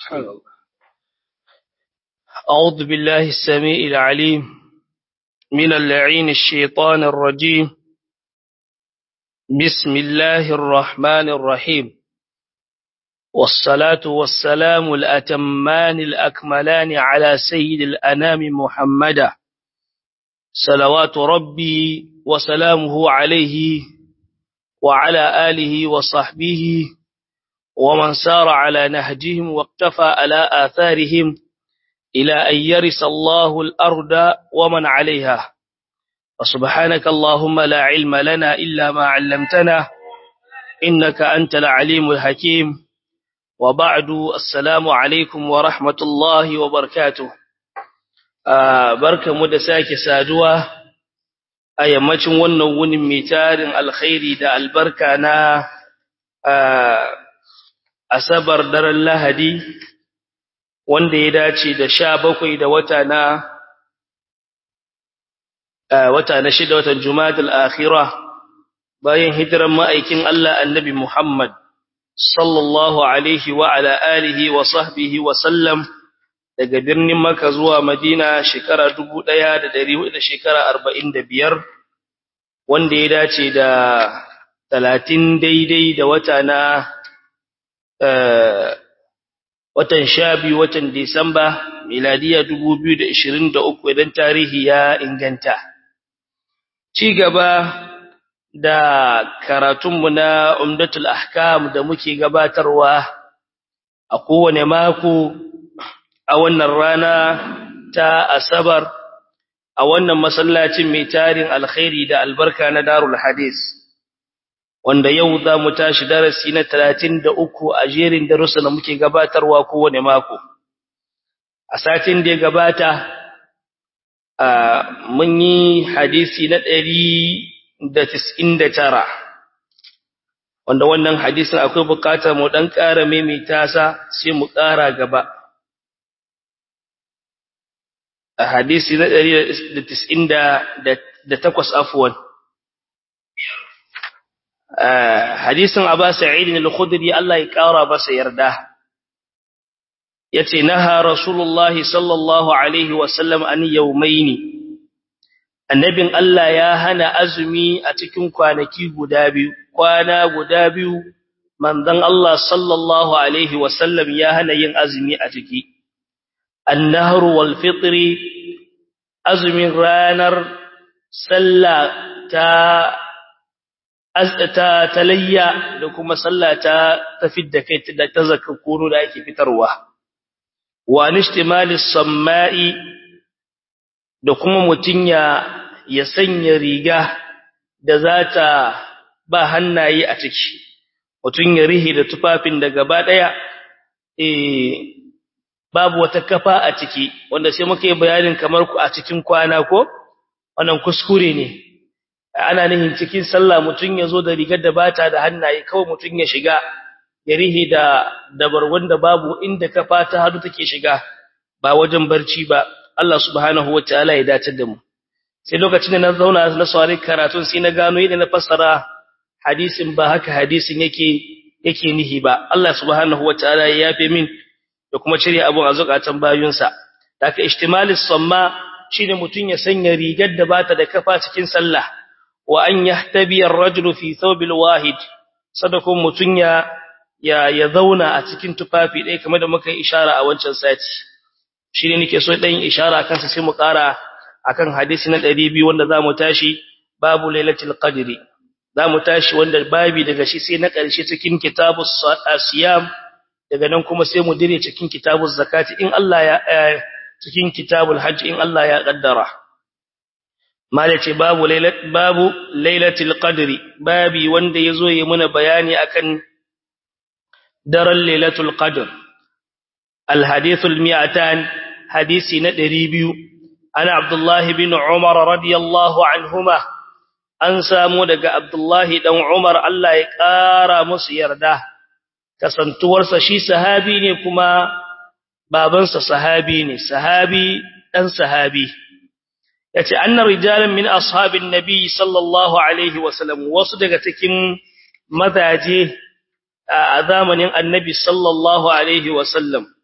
أعوذ بالله السميع العليم من اللعين الشيطان الرجيم بسم الله الرحمن الرحيم والصلاة والسلام الأتمان الأكملان على سيد الأنام محمدا صلوات ربي وسلامه عليه وعلى آله وصحبه ومن سار على نهجهم واقتفى على آثارهم إلى أن يرث الله الأرض ومن عليها وسبحانك اللهم لا علم لنا إلا ما علمتنا إنك أنت العليم الحكيم وبعد السلام عليكم ورحمة الله وبركاته barka mu da sake saduwa a yammacin wannan wunin mai tarin alkhairi da albarka na asabar daren lahadi wanda ya dace da sha bakwai da wata na wata na shida watan jumadal akhira bayan hijiran ma'aikin Allah annabi Muhammad sallallahu alaihi wa ala alihi wa sahbihi wa sallam daga birnin Makka zuwa Madina shekara 1400 da shekara 45 wanda ya dace da 30 daidai da wata na watan sha biyu watan Disamba miladiya 2023 idan tarihi ya inganta. Ci gaba da karatunmu na Umdatul Ahkam da muke gabatarwa a kowane mako a wannan rana ta Asabar a wannan masallacin mai tarin alkhairi da albarka na Darul Hadis. wanda yau za mu tashi darasi na talatin da uku a jerin darussa da muke gabatarwa kowane mako. A satin da ya gabata, mun yi hadisi na ɗari da tis'in da tara, wanda wannan hadisin akwai bukatar mu ɗan ƙara maimaita sa sai mu ƙara gaba. A hadisi na ɗari da tis'in da takwas afuwan. hadisin Aba Sa'id al-Khudri Allah ya kara masa yarda yace naha Rasulullah sallallahu alaihi wa sallam an yawmaini annabin Allah ya hana azumi a cikin kwanaki guda biyu kwana guda biyu manzon Allah sallallahu alaihi wa sallam ya hana yin azumi a ciki an-nahr wal fitri azumin ranar sallah ta ta talayya da kuma sallah ta tafidda kai da ta zakakuru da ake fitarwa wa nishtimalis samai da kuma mutun ya ya sanya riga da zata ba hannaye a ciki mutun ya rihi da tufafin da gaba daya eh babu wata kafa a ciki wanda sai muka yi bayanin kamar ku a cikin kwana ko wannan kuskure ne ana nihin cikin sallah mutun yazo da rigar da bata da hannaye kawai mutun ya shiga ya rihi da dabarwan da babu inda kafa ta hadu take shiga ba wajen barci ba Allah subhanahu wataala ya dace da mu sai lokacin da na zauna na saurari karatun sai na gano yadda na fassara hadisin ba haka hadisin yake yake nihi ba Allah subhanahu wataala ya yafe min da kuma cire abun a zukatan bayunsa daga ihtimalis samma shine mutun ya sanya rigar da bata da kafa cikin sallah wa an yahtabi ar-rajulu fi thawbil wahid sadakun mutun ya ya zauna a cikin tufafi dai kamar da muka yi ishara a wancan sati shine nake so dan ishara kansa sai mu kara akan hadisi na 200 wanda zamu tashi babu lailatul qadri zamu tashi wanda babi daga shi sai na karshe cikin kitabus siyam daga nan kuma sai mu dire cikin kitabuz zakati in Allah ya cikin kitabul hajj in Allah ya kaddara malace babu lailat babu lailatul qadri babi wanda yazo yi muna bayani akan daren lailatul qadr al hadithul mi'atan hadisi na 200 ana abdullah bin umar radiyallahu anhuma an samu daga abdullah dan umar Allah ya kara musu yarda kasantuwarsa shi sahabi ne kuma babansa sahabi ne sahabi dan sahabi yace anna rijalan min ashabin nabi sallallahu alaihi wasallam wasu daga cikin mazaje a zamanin annabi sallallahu alaihi wasallam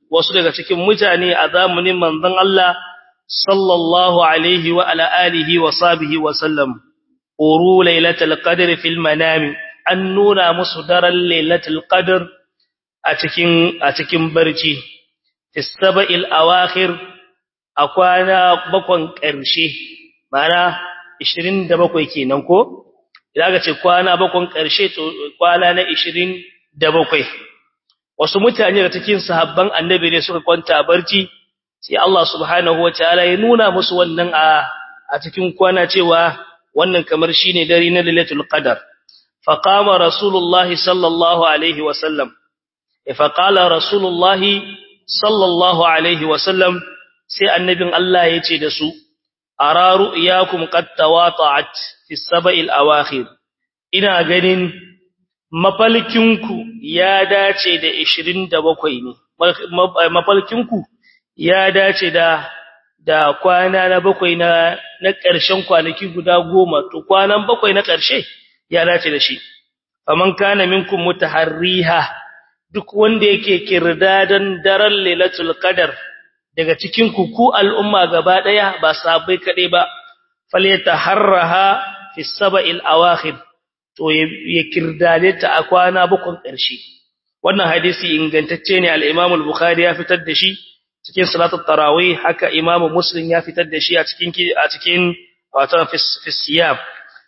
wasu daga cikin mutane a zamanin manzon Allah sallallahu alaihi wa ala alihi wa sahbihi wa sallam uru lailatul qadr fil manami an nuna musu daren lailatul qadr a cikin a cikin barci tisaba'il awakhir a kwana bakon ƙarshe mana 27 kenan ko idan aka ce kwana bakon ƙarshe to kwana na 27 wasu mutane da cikin sahabban annabi ne suka kwanta barci sai Allah subhanahu wataala ya nuna musu wannan a a cikin kwana cewa wannan kamar shine dare na lailatul qadar faqama rasulullahi sallallahu alaihi wasallam fa qala rasulullahi sallallahu alaihi wasallam sai annabin Allah ya ce da su ara ru'yakum qad tawata'at fi sab'il awakhir ina ganin mafalkinku ya dace da 27 ne mafalkinku ya dace da da kwana na bakwai na na ƙarshen kwanaki guda goma to kwanan bakwai na ƙarshe ya dace da shi faman kana minkum mutaharriha duk wanda yake kirdadan daren lailatul qadar daga cikin ku ku al'umma gaba daya ba sabai kade ba falyataharraha fi sab'il awakhir to ya kirdade ta a kwana bakon ƙarshe wannan hadisi ingantacce ne al-Imam al-Bukhari ya fitar da shi cikin salatul tarawih haka Imam Muslim ya fitar da shi a cikin a cikin wato fi siyam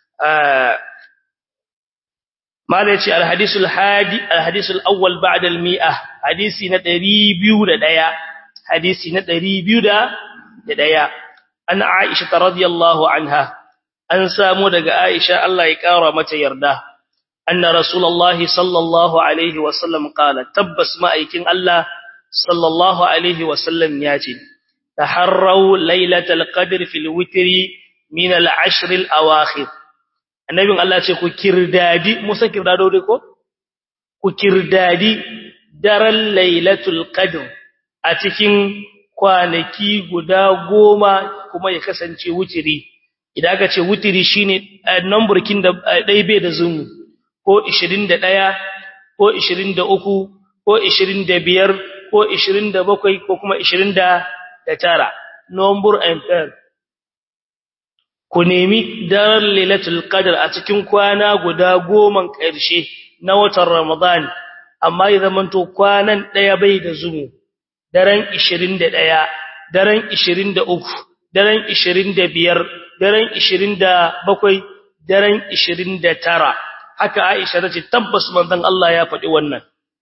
mala yace al-hadisul hadi al-hadisul awwal ba'da al-mi'ah hadisi na 201 hadisi na 201 an Aisha radhiyallahu anha an samu daga Aisha Allah ya kara mata yarda anna rasulullahi sallallahu alaihi wasallam qala tabbas ma'aikin Allah sallallahu alaihi wasallam yace taharrau lailatul qadr fil witri min al-ashr al-awakhir annabin Allah ce ku kirdadi musa kirdado dai ko ku kirdadi daren lailatul qadr a cikin kwanaki guda goma kuma ya kasance wutiri idan aka ce wutiri shine numberkin da dai bai da zumu ko 21 ko 23 ko 25 ko 27 ko kuma 29 number and pair ku nemi daren lailatul qadr a cikin kwana guda goma ƙarshe na watan ramadan amma ya zamanto kwanan daya bai da zumu daren 21 daren 23 daren 25 daren 27 daren 29 haka Aisha tace tabbas manzon Allah ya faɗi wannan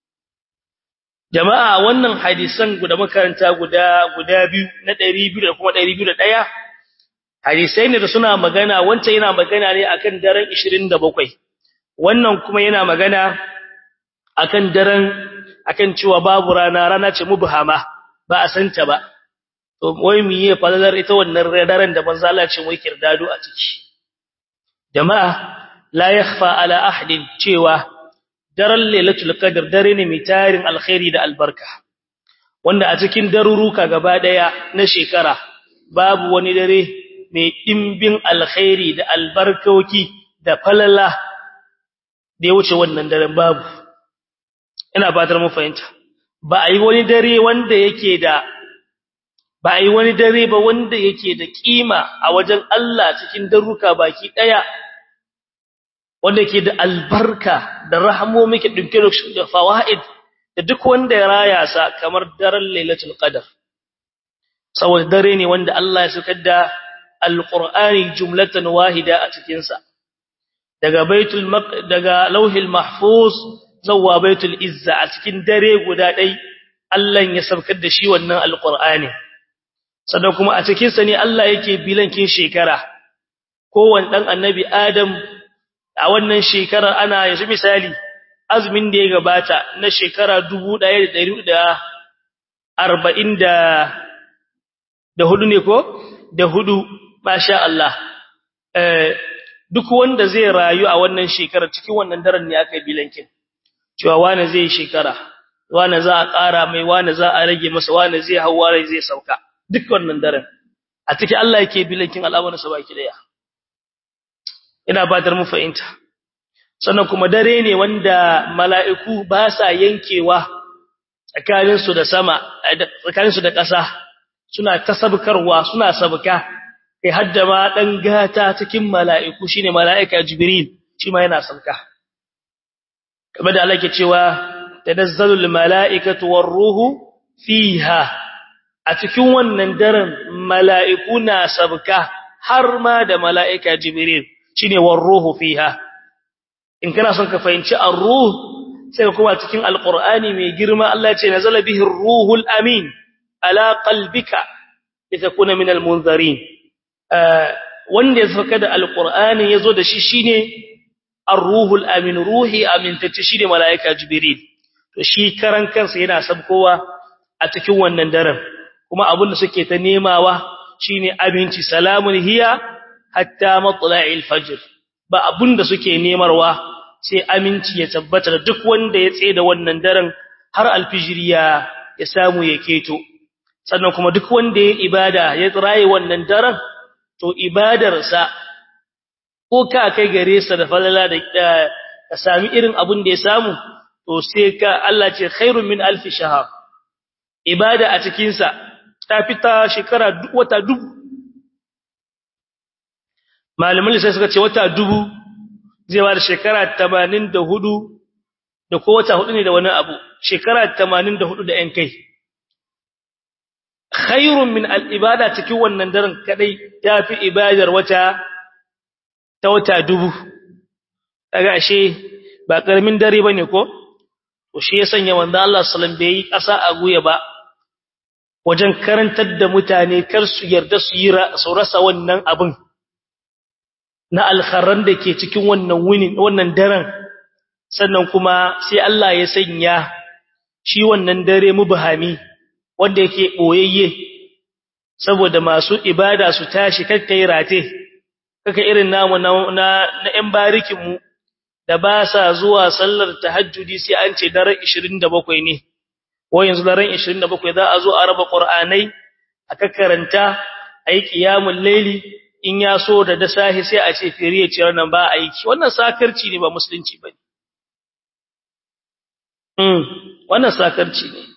jama'a wannan hadisan guda makaranta guda guda biyu na 200 da kuma 201 hadisai ne da suna magana wancan yana magana ne akan daren 27 wannan kuma yana magana akan daren akan cewa babu rana rana ce mubhama ba a santa ba to wai miye falalar ita wannan daren da manzo Allah ce wai kirdado a ciki jama'a la yakhfa ala ahadin cewa daren lailatul qadr dare ne mai tarin alkhairi da albarka wanda a cikin daruruka gaba daya na shekara babu wani dare mai dimbin alkhairi da albarkoki da falala da ya wuce wannan daren babu ina fatar mu fahimta ba a yi wani dare wanda yake da ba a yi wani dare ba wanda yake da kima a wajen Allah cikin daruka baki daya wanda yake da albarka da rahamomi ke dinke da fawaid da duk wanda ya raya sa kamar daren lailatul qadar saboda dare ne wanda Allah ya saukar da alqur'ani jumlatan wahida a cikin sa daga baitul daga lauhil mahfuz zawwa baitul izza a cikin dare guda dai Allah ya saukar da shi wannan alqur'ani sannan kuma a cikin sa ne Allah yake bilankin shekara kowanne dan annabi Adam a wannan shekarar ana yanzu misali azumin da ya gabata na shekara 1140 da da hudu ne ko da hudu masha Allah eh duk wanda zai rayu a wannan shekarar cikin wannan daren ne aka bilankin cewa wani zai shekara wani za a ƙara mai wani za a rage masa wani zai hawa rai zai sauka duk wannan daren a cikin Allah yake bilankin al'amuran sa baki daya ina batar mu fahimta sannan kuma dare ne wanda mala'iku ba sa yankewa tsakaninsu da sama tsakaninsu da ƙasa suna tasabkarwa suna sabka kai hadda ma dan gata cikin mala'iku shine mala'ika jibril shi ma yana sabka kamar da Allah ke cewa tanazzalul mala'ikatu war ruhu fiha a cikin wannan daren mala'iku na sabka har ma da mala'ika jibril shine war ruhu fiha in kana son ka fahimci ar-ruh sai kuma cikin alqur'ani mai girma Allah ya ce nazala bihi ar-ruhul amin ala qalbika litakuna min al-munzirin wanda ya saka da alqur'ani yazo da shi shine ar-ruhul amin ruhi amintacce shine malaika jibril to shi karan kansa yana sabkowa a cikin wannan daren kuma abin da suke ta nemawa shine aminci salamun hiya hatta matla'il fajr ba abin da suke nemarwa sai aminci ya tabbata da duk wanda ya tsaye da wannan daren har alfijiri ya ya samu ya keto sannan kuma duk wanda ya ibada ya tsiraye wannan daren to ibadarsa ko ka kai gare sa da falala da ka sami irin abin da ya samu to sai ka Allah ce khairun min alfi shahar ibada a cikin sa ta fita shekara wata dubu malamin sai suka ce wata dubu zai ba da shekara 84 da ko wata hudu ne da wani abu shekara 84 da yan kai khairun min al-ibada cikin wannan daren kadai tafi ibadar wata ta wata dubu kaga ashe ba karamin dare bane ko to shi ya sanya wanda Allah sallallahu alaihi wasallam bai kasa a guya ba wajen karantar da mutane kar su yarda su yi su rasa wannan abin na alkharran da ke cikin wannan wuni wannan daren sannan kuma sai Allah ya sanya shi wannan dare mubahami wanda yake boyayye saboda masu ibada su tashi kakkai rate kaka irin namu na na ƴan barikin mu da ba sa zuwa sallar tahajjudi sai an ce daren 27 ne ko yanzu daren 27 za a zo a raba qur'anai aka karanta ayi qiyamul layli in ya so da da sahi sai a ce firiye ce wannan ba aiki wannan sakarci ne ba musulunci bane mm wannan sakarci ne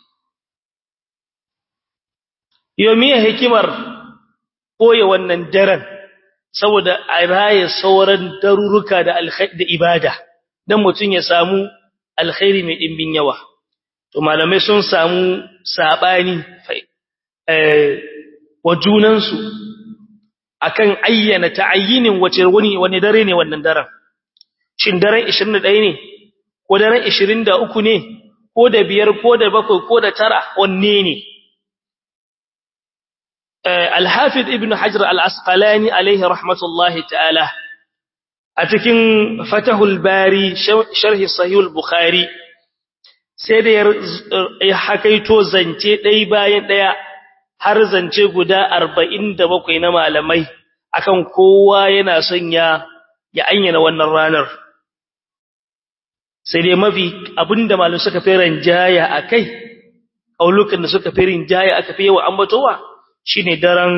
yomiya hikimar koye wannan daren saboda a raye sauran daruruka da da ibada dan mutun ya samu alkhairi mai dimbin yawa to malamai sun samu sabani eh wajunansu akan ayyana ta'ayyinin wace wani wani dare ne wannan daren shin daren 21 ne ko daren 23 ne ko da biyar ko da bakwai ko da tara wanne ne al-hafiz ibn hajar al-asqalani alayhi rahmatullahi ta'ala a cikin fatahul bari sharhi sahih al-bukhari sai da ya hakaito zance dai bayan daya har zance guda 47 na malamai akan kowa yana son ya ya ayyana wannan ranar sai dai mafi abinda malamai suka fi ranjaya akai aulukan da suka fi rinjaya aka fi yawa ambatowa shine daren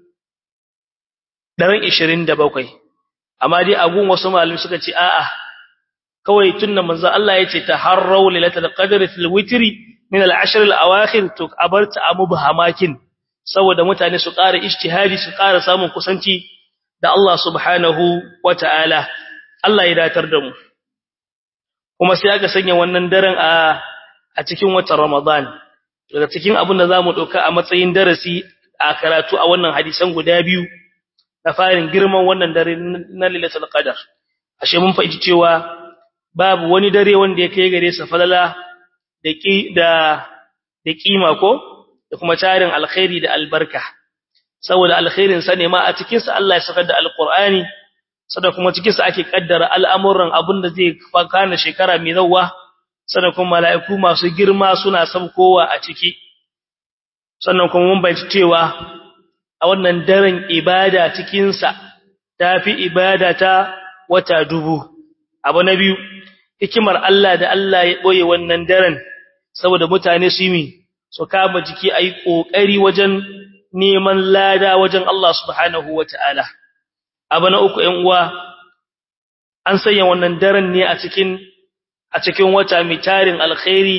daren 27 amma dai agun wasu malamai suka ce a'a kawai tunna manzo Allah yace taharraw lailatul qadri fil witri min al-ashr al-awakhir to abarta amubhamakin saboda mutane su ƙara ijtihadi su ƙara samun kusanci da Allah subhanahu wata'ala Allah ya datar da mu kuma sai aka sanya wannan daren a a cikin watan Ramadan daga cikin abin da zamu dauka a matsayin darasi a karatu a wannan hadisan guda biyu na farin girman wannan dare na Lailatul Qadar ashe mun fahimci cewa babu wani dare wanda ya kai gare sa falala da ki da da kima ko da kuma tarin alkhairi da albarka saboda alkhairin sa ne ma a cikin sa Allah ya saka da alqur'ani sada kuma cikin sa ake kaddara al'amuran abinda zai fakana shekara mai zawa sada kuma mala'iku masu girma suna sabkowa a ciki sannan kuma mun bayyana cewa a wannan daren ibada cikin sa tafi ibada ta wata dubu abu na biyu hikimar Allah da Allah ya boye wannan daren saboda mutane su yi su kama jiki ayi kokari wajen neman lada wajen Allah subhanahu wataala abu na uku ƴan uwa an sanya wannan daren ne a cikin a cikin wata mai tarin alkhairi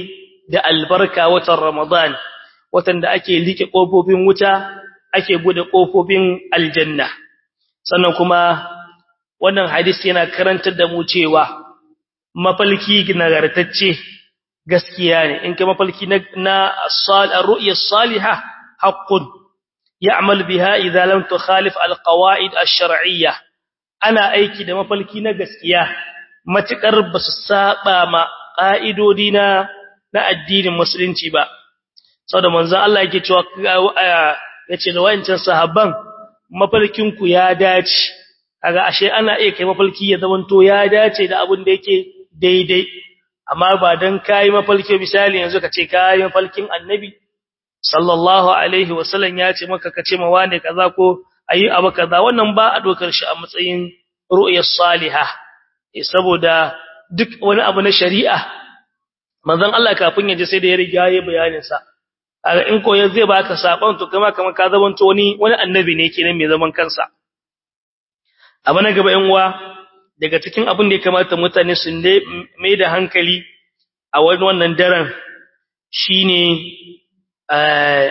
da albarka watan Ramadan watan da ake like kofofin wuta ake bude kofofin aljanna sannan kuma wannan hadisi yana karantar da mu cewa mafalki nagartacce gaskiya ne in kai mafalki na na ar-ru'ya as-salihah haqqun ya'mal biha idza lam tukhalif al-qawa'id ash-shar'iyyah ana aiki da mafalki na gaskiya matukar basu saba ma ƙa'idodi na na addinin musulunci ba saboda manzon Allah yake cewa yace da wayancan sahabban mafalkin ku ya dace kaga ashe ana iya kai mafalki ya zamanto ya dace da abin da yake daidai amma ba dan kai mafalki misali yanzu kace kai mafalkin annabi sallallahu alaihi wasallam ya ce maka kace ma wane kaza ko ayi abu kaza wannan ba a dokar shi a matsayin ru'yas salihah saboda duk wani abu na shari'a manzon Allah kafin ya je sai da ya riga ya bayanin sa in ko zai baka sakon to kuma kamar ka zamanto wani wani annabi ne kenan mai zaman kansa abu na gaba yan uwa daga cikin abin da ya kamata mutane su mai da hankali a wani wannan daren shine eh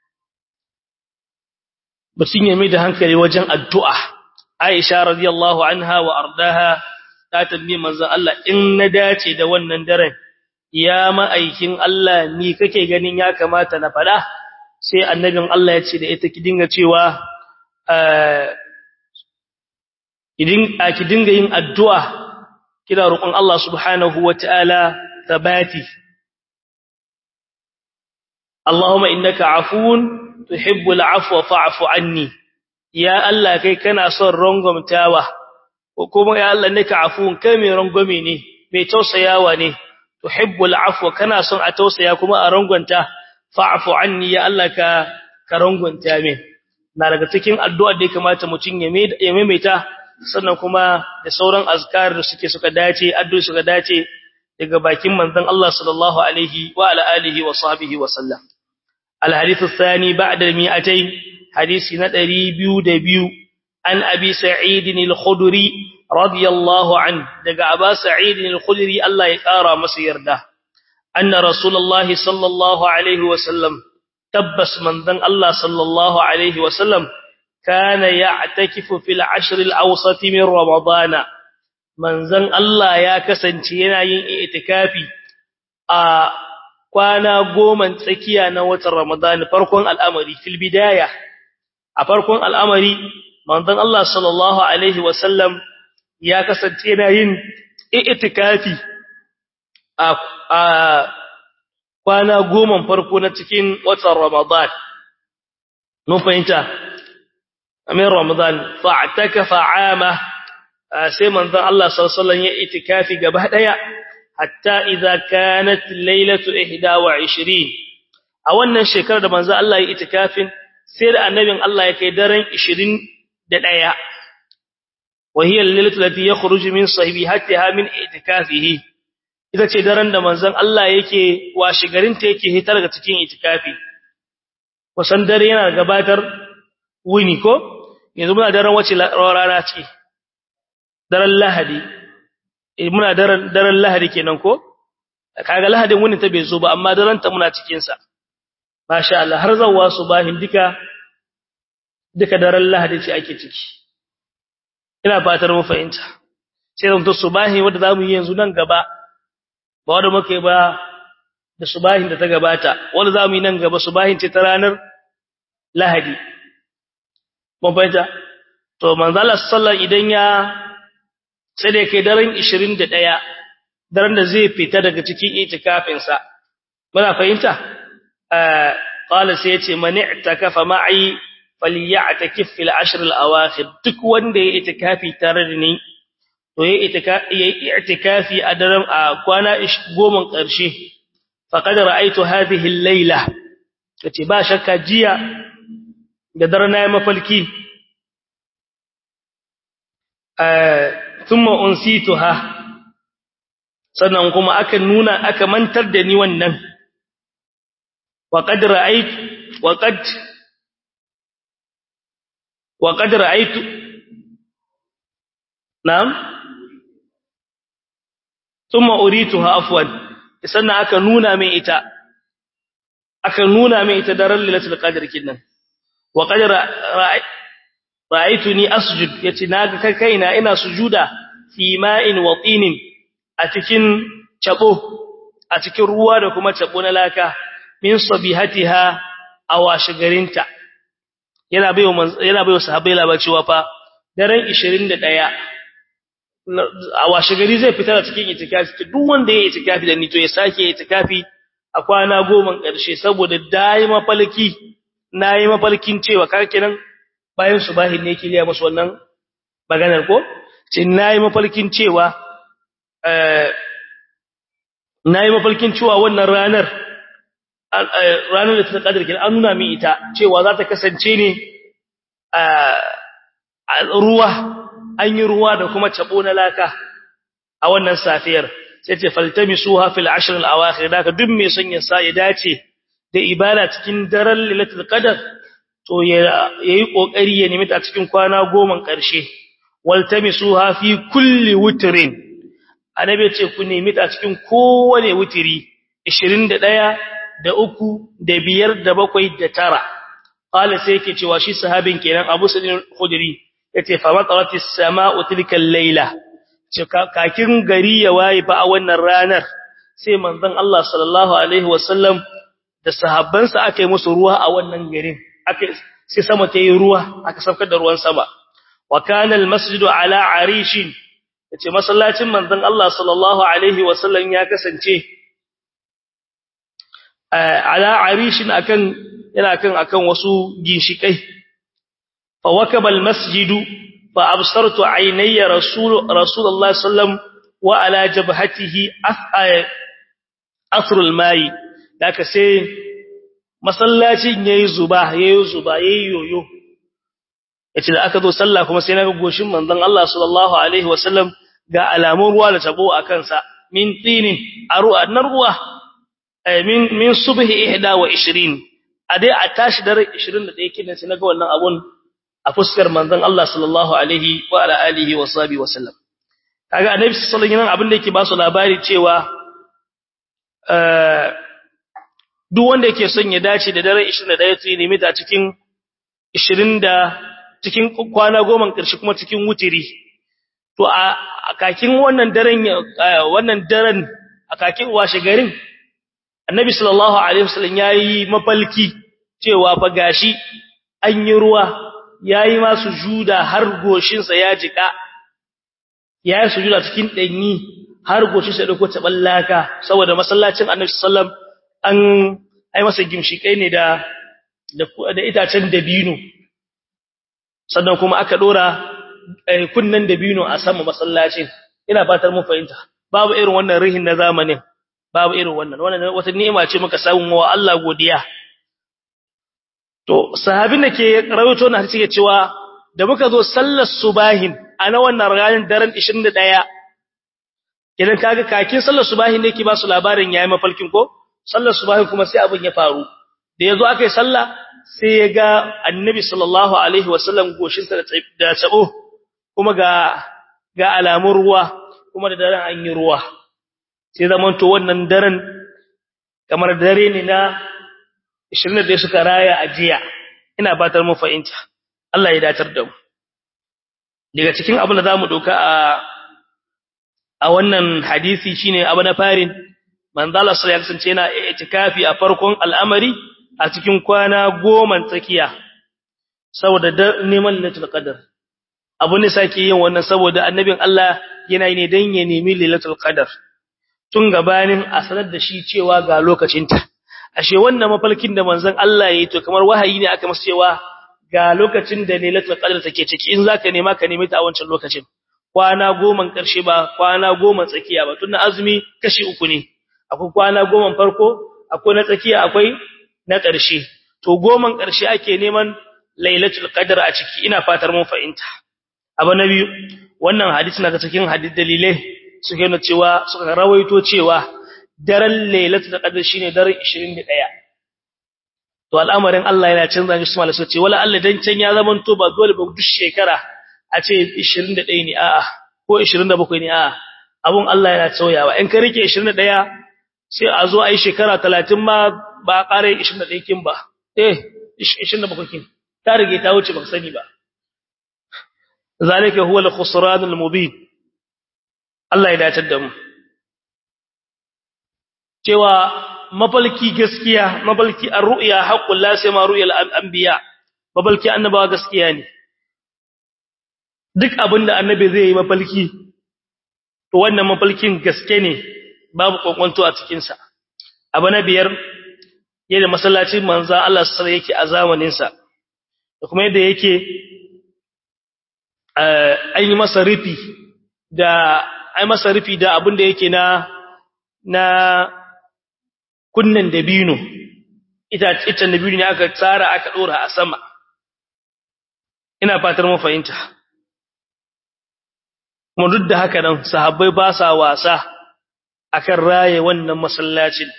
batun ya mai da hankali wajen addu'a Aisha radiyallahu anha wa ardaha ta tambaye manzon Allah in na dace da wannan daren ya ma'aikin Allah ni kake ganin ya kamata na fada sai annabin Allah ya ce da ita ki dinga cewa idin ki dinga yin addu'a kina roƙon Allah subhanahu wataala tabati Allahumma innaka afuwun tuhibbul afwa fa'fu anni ya Allah kai kana son rangwamtawa ko kuma ya Allah naka afuwun kai mai rangwame ne mai tausayawa ne tuhibbul afwa kana son a tausaya kuma a rangwanta fa'fu anni ya Allah ka ka rangwanta min na daga cikin addu'ar da ya kamata mutum ya maimaita sannan kuma da sauran azkar da suke suka dace addu'o'i suka dace daga bakin manzon Allah sallallahu alaihi wa ala alihi wa sahbihi wa sallam الحديث الثاني بعد المئتين حديث ندري بيو دبيو عن أبي سعيد الخدري رضي الله عنه دقى أبا سعيد الخدري الله يقارى مسير ده أن رسول الله صلى الله عليه وسلم تبس من ذن الله صلى الله عليه وسلم كان يعتكف في العشر الأوسط من رمضان من ذن الله يا كسنتينا يئتكافي آه kwana goma tsakiya na watan Ramadan farkon al'amari fil bidaya a farkon al'amari manzon Allah sallallahu alaihi wasallam ya kasance yana yin itikafi a kwana goma farko na cikin watan Ramadan mun fahimta amin Ramadan fa'takafa 'ama sai manzon Allah sallallahu alaihi wasallam ya itikafi gaba daya hatta idza kanat laylatu 21 a wannan shekarar da manzo Allah ya itikafin sai da annabin Allah ya kai daren 21 wa hiya al-laylatu allati yakhruju min sahibihatiha min itikafihi ita ce daren da manzon Allah yake washi garin ta yake hitar daga cikin itikafi kusan dare yana gabatar wuni ko yanzu muna daren wace rana ce daren lahadi muna daren daren lahadi kenan ko kaga lahadin wani ta bai zo ba amma daren ta muna cikin sa masha Allah har zawwa subahin duka duka daren lahadi ce ake ciki ina fatar mu fahimta sai zan to subahi wanda zamu yi yanzu nan gaba ba wanda muke ba da subahin da ta gabata wanda zamu yi nan gaba subahin ce ta ranar lahadi mun fahimta to manzo Allah sallallahu idan ya sai da kai daren 21 daren da zai fita daga cikin itikafinsa muna fahimta eh qala sai yace man i'takafa ma'i falya'takif fil ashr al awakhir duk wanda ya itikafi tare da ni to ya itikafi a daren a kwana 10 karshe faqad ra'aytu hadhihi al layla kace ba shakka jiya da daren na mafalki eh thumma unsituha sannan kuma aka nuna aka mantar da ni wannan wa qad ra'aytu wa qad wa qad ra'aytu na'am thumma urituha afwan sannan aka nuna mai ita aka nuna mai ita daren lailatul qadr kinnan wa qad ra'aytuni asjud yace naga kai kaina ina sujuda fi ma'in wa tinin a cikin cabo a cikin ruwa da kuma cabo na laka min sabihatiha awashigarinta yana bayo yana bayo sahabbai labar cewa fa daren 21 awashigari zai fita da cikin itikafi duk wanda ya itikafi da ni to ya sake itikafi a kwana goma ƙarshe saboda dai mafalki nayi mafalkin cewa kar kenan bayan subahin ne yake liya musu wannan maganar ko ce nayi mafalkin cewa eh nayi mafalkin cewa wannan ranar ranar da ta kadar kin an nuna min ita cewa za ta kasance ne a ruwa an yi ruwa da kuma cabo na laka a wannan safiyar sai ce faltamisuha fil ashr al awakhir daka duk mai son ya sa ya dace da ibada cikin daren lailatul qadar to yayi kokari ya nemi ta cikin kwana goma karshe waltamisuha fi kulli witrin annabi ce ku nemi ta cikin kowane witri 21 da uku da biyar da bakwai da tara qala sai yake cewa shi sahabin kenan Abu Sa'id al-Khudri yace fa mataratis sama'u tilka al-laila kakin gari ya waye fa a wannan ranar sai manzon Allah sallallahu alaihi wasallam da sahabbansa aka yi musu ruwa a wannan garin aka sai sama ta yi ruwa aka saukar da ruwan sama wa kana al-masjidu ala arishin yace masallacin manzon Allah sallallahu alaihi wasallam ya kasance ala arishin akan yana kan akan wasu ginshikai fa wakaba almasjidu fa absartu aynayya rasul rasulullahi sallam wa ala jabhatihi asrul mai daka sai masallacin yayi zuba yayi zuba yayi yoyo yace da aka zo sallah kuma sai naga goshin manzon Allah sallallahu alaihi wasallam ga alamun ruwa da tabo akan sa min tinin aru annar ruwa min min subhi 21 a dai a tashi dare 21 kidan sai naga wannan abun a fuskar manzon Allah sallallahu alaihi wa ala alihi wa sahbihi wa sallam kaga annabi sallallahu alaihi wasallam abin da yake ba su labari cewa eh duk wanda yake son ya dace da dare 21 sai nemi ta cikin 20 da cikin kwana goma karshe kuma cikin wutiri to a kakin wannan daren wannan daren a kakin washe garin annabi sallallahu alaihi wasallam yayi mafalki cewa fa gashi an yi ruwa yayi ma sujuda har goshin sa ya jika yayi sujuda cikin danyi har goshin sa dauko taballaka saboda masallacin annabi sallam an ai masa gimshikai ne da da itacen dabino sannan kuma aka dora kunnan dabino a sama masallacin ina fatar mun fahimta babu irin wannan rihin na zamanin babu irin wannan wannan wata ni'ima ce muka samu wa Allah godiya to sahabin da ke rawaito na hadisi cewa da muka zo sallar subahin a na wannan ranar daren 21 idan kaga kakin sallar subahin ne ke ba su labarin yayi mafalkin ko sallar subahin kuma sai abin ya faru da yazo aka yi sallah sai ya ga annabi sallallahu alaihi wasallam goshin sa da tsabo kuma ga ga alamun ruwa kuma da daren an yi ruwa sai zamanto wannan daren kamar dare ne na 20 da suka raya a jiya ina fatar mu fahimta Allah ya datar da mu daga cikin abin da zamu doka a a wannan hadisi shine abu na farin manzala sallallahu alaihi wasallam yana itikafi a farkon al'amari a cikin kwana goma tsakiya saboda neman lailatul qadar abu ne sake yin wannan saboda annabin Allah yana yi ne dan ya nemi lailatul qadar tun gabanin a sanar da shi cewa ga lokacinta ashe wannan mafalkin da manzon Allah yayi to kamar wahayi ne aka masa cewa ga lokacin da lailatul qadr take ciki in zaka nema ka nemi ta a wancan lokacin kwana goma karshe ba kwana goma tsakiya ba tunda azumi kashi uku ne akwai kwana goma farko akwai na tsakiya akwai na karshe to goman karshe ake neman lailatul qadr a ciki ina fatar mun fahimta abu na biyu wannan hadisi na cikin hadith dalilai suke nuna cewa suka rawaito cewa daren lailatul qadr shine daren 21 to al'amarin Allah yana canza shi malai suka ce wala Allah dan can ya zaman to ba dole ba duk shekara a ce 21 ne a'a ko 27 ne a'a abun Allah yana sauyawa in ka rike 21 sai a zo a yi shekara 30 ma ba a ƙare 21 kin ba eh 27 kin ta rige ta wuce ba sani ba zalika huwa al-khusran al-mubin Allah ya dace da mu cewa mafalki gaskiya mafalki ar-ru'ya haqqul la sai ma ru'ya al-anbiya mafalki annabawa gaskiya ne duk abinda annabi zai yi mafalki to wannan mafalkin gaske ne babu kwankwanto a cikin sa abu na biyar yadda masallacin manzo Allah sallallahu yake a zamanin sa da kuma yadda yake an yi masa rufi da ai masa rufi da abinda yake na na kunnan dabino ita ita dabino ne aka tsara aka dora a sama ina fatar mun fahimta kuma duk da haka nan sahabbai ba sa wasa akan raye wannan masallacin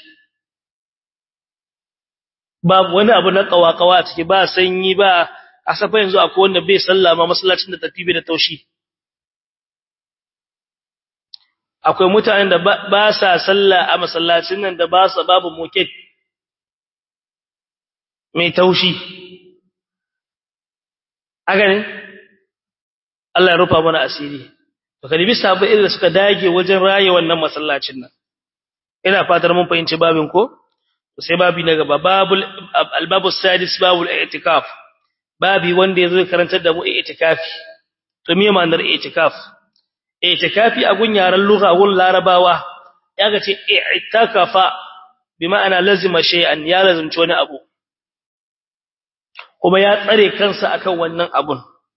babu wani abu na kawakawa a ciki ba sanyi ba a safa yanzu akwai wanda bai sallama masallacin da tafi da taushi akwai mutanen da ba sa sallah a masallacin nan da ba sa babu moket mai taushi haka ne Allah ya rufa mana asiri to kalibi sabu irin suka dage wajen raye wannan masallacin nan ina fatar mun fahimci babin ko sai babi na gaba babul albabu sadis babul i'tikaf babi wanda yazo karantar da mu i'tikafi to me ma'anar i'tikaf i'tikafi a gun yaran lugha gun larabawa yaga ce i'takafa bi ma'ana lazima shay'an ya lazimci wani abu kuma ya tsare kansa akan wannan abun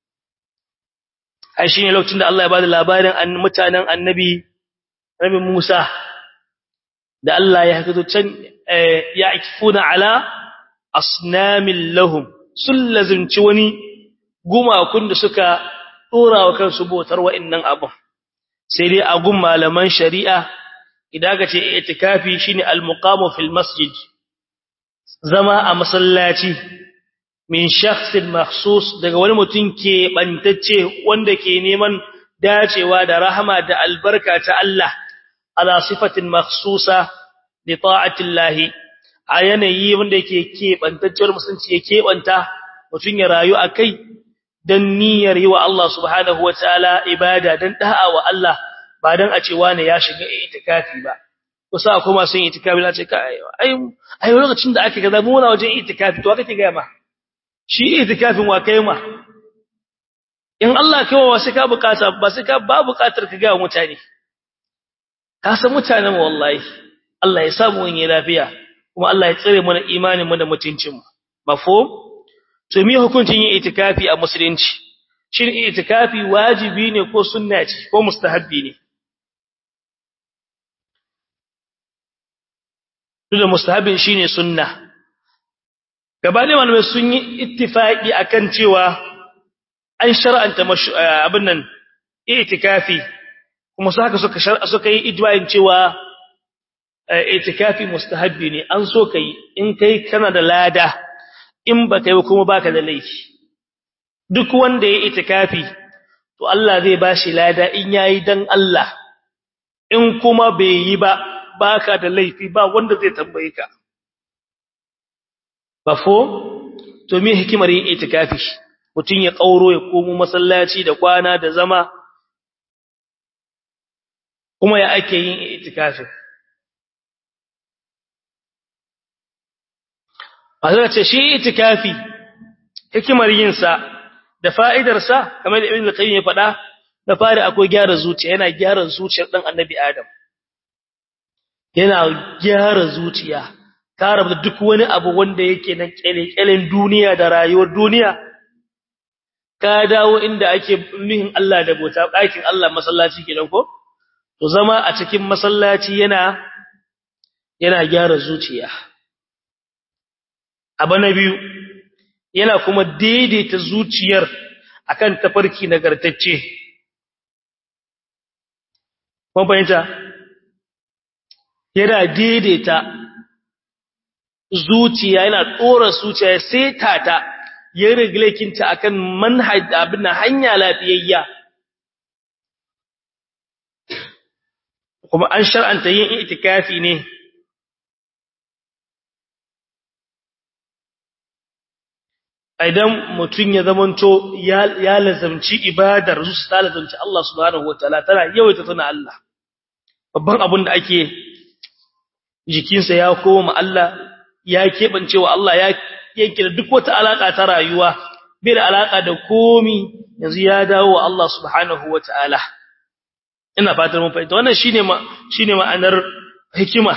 ai shine lokacin da Allah ya bada labarin an mutanen annabi Nabi Musa da Allah ya hakato can ya ikfuna ala asnamin lahum sun lazimci wani gumakun da suka dora wa kansu botar wa'annan abun sai dai a gun malaman shari'a idan ka ce itikafi shine al-muqamu fil masjid zama a masallaci min shakhsin makhsus daga wani mutum ke bantacce wanda ke neman dacewa da rahama da albarka ta Allah ala sifatin makhsusa li ta'ati Allah a yanayi wanda yake ke bantacciyar musulunci ya keɓanta mutum ya rayu akai dan niyyar yi wa Allah subhanahu wataala ibada dan da'a wa Allah ba dan a ce wani ya shiga itikafi ba kusa akwai masu yin itikafi na ce kai ai ai lokacin da ake kaza mu na wajen itikafi to kake ga ma shi itikafin wa kai ma in Allah kai wa sai ka bukata ba sai ka ba bukatar ka ga mutane ka san mutanen wallahi Allah ya samu wani lafiya kuma Allah ya tsare mana imanin mu da mutuncin mu mafhum to me hukuncin yin itikafi a musulunci shin itikafi wajibi ne ko sunna ce ko mustahabbi ne dole mustahabbin shine sunna gabanin malamai sun yi ittifaki akan cewa an shar'anta abin nan itikafi kuma su haka suka suka yi ijma'in cewa itikafi mustahabbi ne an so kai in kai kana da lada in baka yi kuma baka da laifi duk wanda ya itikafi to Allah zai bashi lada in yayi dan Allah in kuma bai yi ba baka da laifi ba wanda zai tambaye ka bafo to me hikimar yin itikafi mutun ya kauro ya komo masallaci da kwana da zama kuma ya ake yin itikafi Azza ce shi itikafi hikimar yin sa da fa'idar sa kamar da Ibn Qayyim ya faɗa da fari akwai gyara zuciya yana gyara zuciyar dan Annabi Adam yana gyara zuciya ka rabu duk wani abu wanda yake nan kyalekyalen duniya da rayuwar duniya ka dawo inda ake nuhin Allah da bota ɗakin Allah masallaci kenan ko to zama a cikin masallaci yana yana gyara zuciya abu na biyu yana kuma daidaita zuciyar akan tafarki nagartacce kun fahimta yana daidaita zuciya yana tsora zuciya ya seta ta ya regulakinta akan manhaj abin hanya lafiyayya kuma an shar'anta yin itikafi ne idan mutun ya zamanto ya lazamci ibadar su ta lazamci Allah subhanahu wataala tana yawaita tuna Allah babban abin da ake jikinsa ya koma Allah ya kebance wa Allah ya yanke da duk wata alaka ta rayuwa bai da alaka da komi yanzu ya dawo wa Allah subhanahu wataala ina fatar mun fahimta wannan shine ma shine ma'anar hikima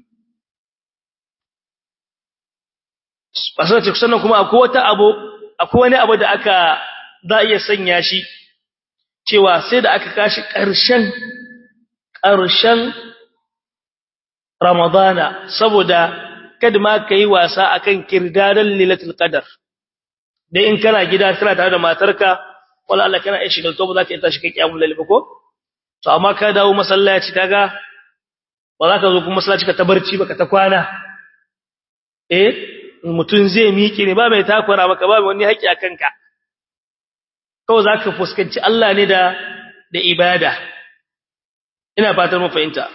basar ce sannan kuma akwai wata abu akwai wani abu da aka za iya sanya shi cewa sai da aka kashi ƙarshen ƙarshen Ramadana saboda kada ma kai wasa akan kirdadan lailatul qadar dai in kana gida kana tare da matarka wala Allah kana iya shigalto ba za ka yi tashi kai kiyamul lail ba ko to amma ka dawo masallaci kaga ba za ka zo kuma masallaci ka tabarci ba ka ta kwana eh mutun zai miƙe ne ba mai takura maka ba wani haƙi a kanka kawai za ka fuskanci Allah ne da da ibada ina fatar mu fahimta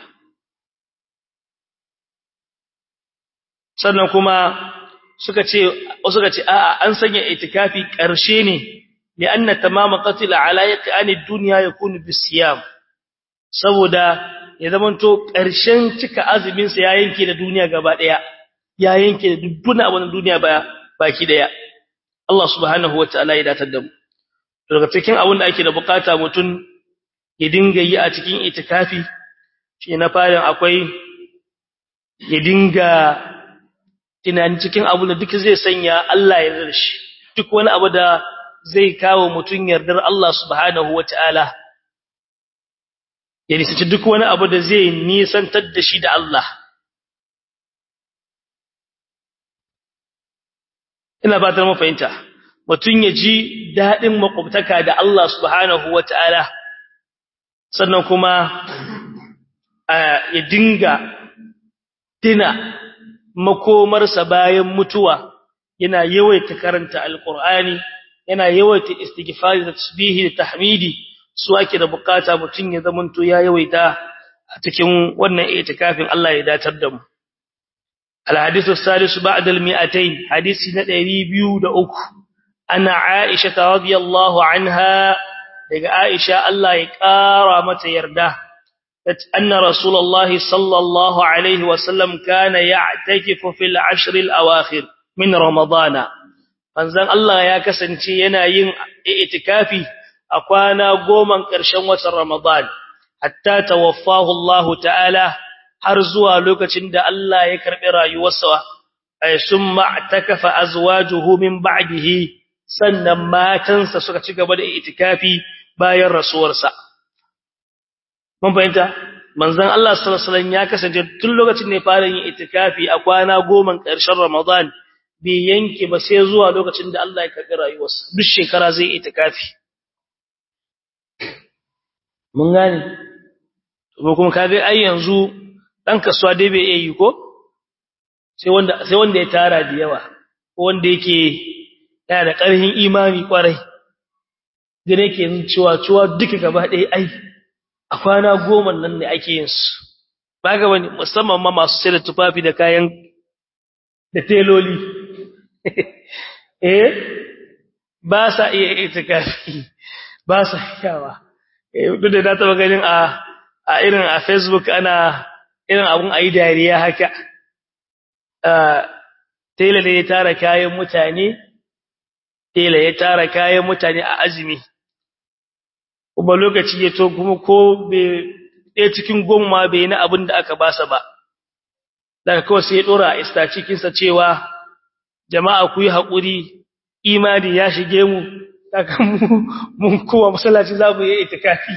sannan kuma suka ce suka ce a'a an sanya itikafi ƙarshe ne li'anna tamama qatl ala yaqani ad-dunya yakunu bisiyam saboda ya zamanto ƙarshen cika azumin sa ya yanke da duniya gaba daya ya yanke da dukkan abin duniya ba baki daya Allah subhanahu wataala ya datar da mu daga cikin abin da ake da bukata mutun ya dinga yi a cikin itikafi shi na farin akwai ya dinga tunani cikin abu da duk zai sanya Allah ya yarda shi duk wani abu da zai kawo mutun yardar Allah subhanahu wataala ya nisanci duk wani abu da zai nisantar da shi da Allah ina fatar mu fahimta mutun ya ji dadin makwabtaka da Allah subhanahu wataala sannan kuma ya dinga tina makomarsa bayan mutuwa yana yawaita karanta alqur'ani yana yawaita istighfari da tasbihi da tahmidi su ake da bukata mutun ya zamanto ya yawaita a cikin wannan itikafin Allah ya datar da mu الحديث الثالث بعد المئتين حديث ندري بيو دا أكو أنا عائشة رضي الله عنها لقى عائشة الله يكارى متى يرده أن رسول الله صلى الله عليه وسلم كان يعتكف في العشر الأواخر من رمضان فانزان الله يا كسنتي ينا ين اعتكافي أقوانا قوما كرشان وتر رمضان حتى توفاه الله تعالى har zuwa lokacin da Allah ya karbi rayuwarsa ay summa atakafa azwajuhu min ba'dihi sannan matansa suka ci gaba da itikafi bayan rasuwarsa mun fahimta manzon Allah sallallahu alaihi wasallam ya kasance tun lokacin ne fara yin itikafi a kwana goma ƙarshen Ramadan bai yanke ba sai zuwa lokacin da Allah ya karbi rayuwarsa duk shekara zai itikafi mun gane ko kuma kaga ai yanzu dan kasuwa dai bai yi ko sai wanda sai wanda ya tara da yawa ko wanda yake yana da ƙarfin imani kwarai gane yake cewa cewa duka gaba ɗaya ai a kwana goma nan ne ake yin su ba ga wani musamman ma masu sai da tufafi da kayan da teloli eh ba sa iya itikafi ba sa yawa eh duk da na taba ganin a a irin a Facebook ana irin abun ayi dariya haka tela ne ya tara kayan mutane tela ya tara kayan mutane a azumi kuma lokaci ya to kuma ko ɗaya cikin goma bai na abin da aka basa ba daga kawai sai ya ɗora a ista cikinsa cewa jama'a ku yi haƙuri imani ya shige mu daga mun kowa masallaci za mu yi itikafi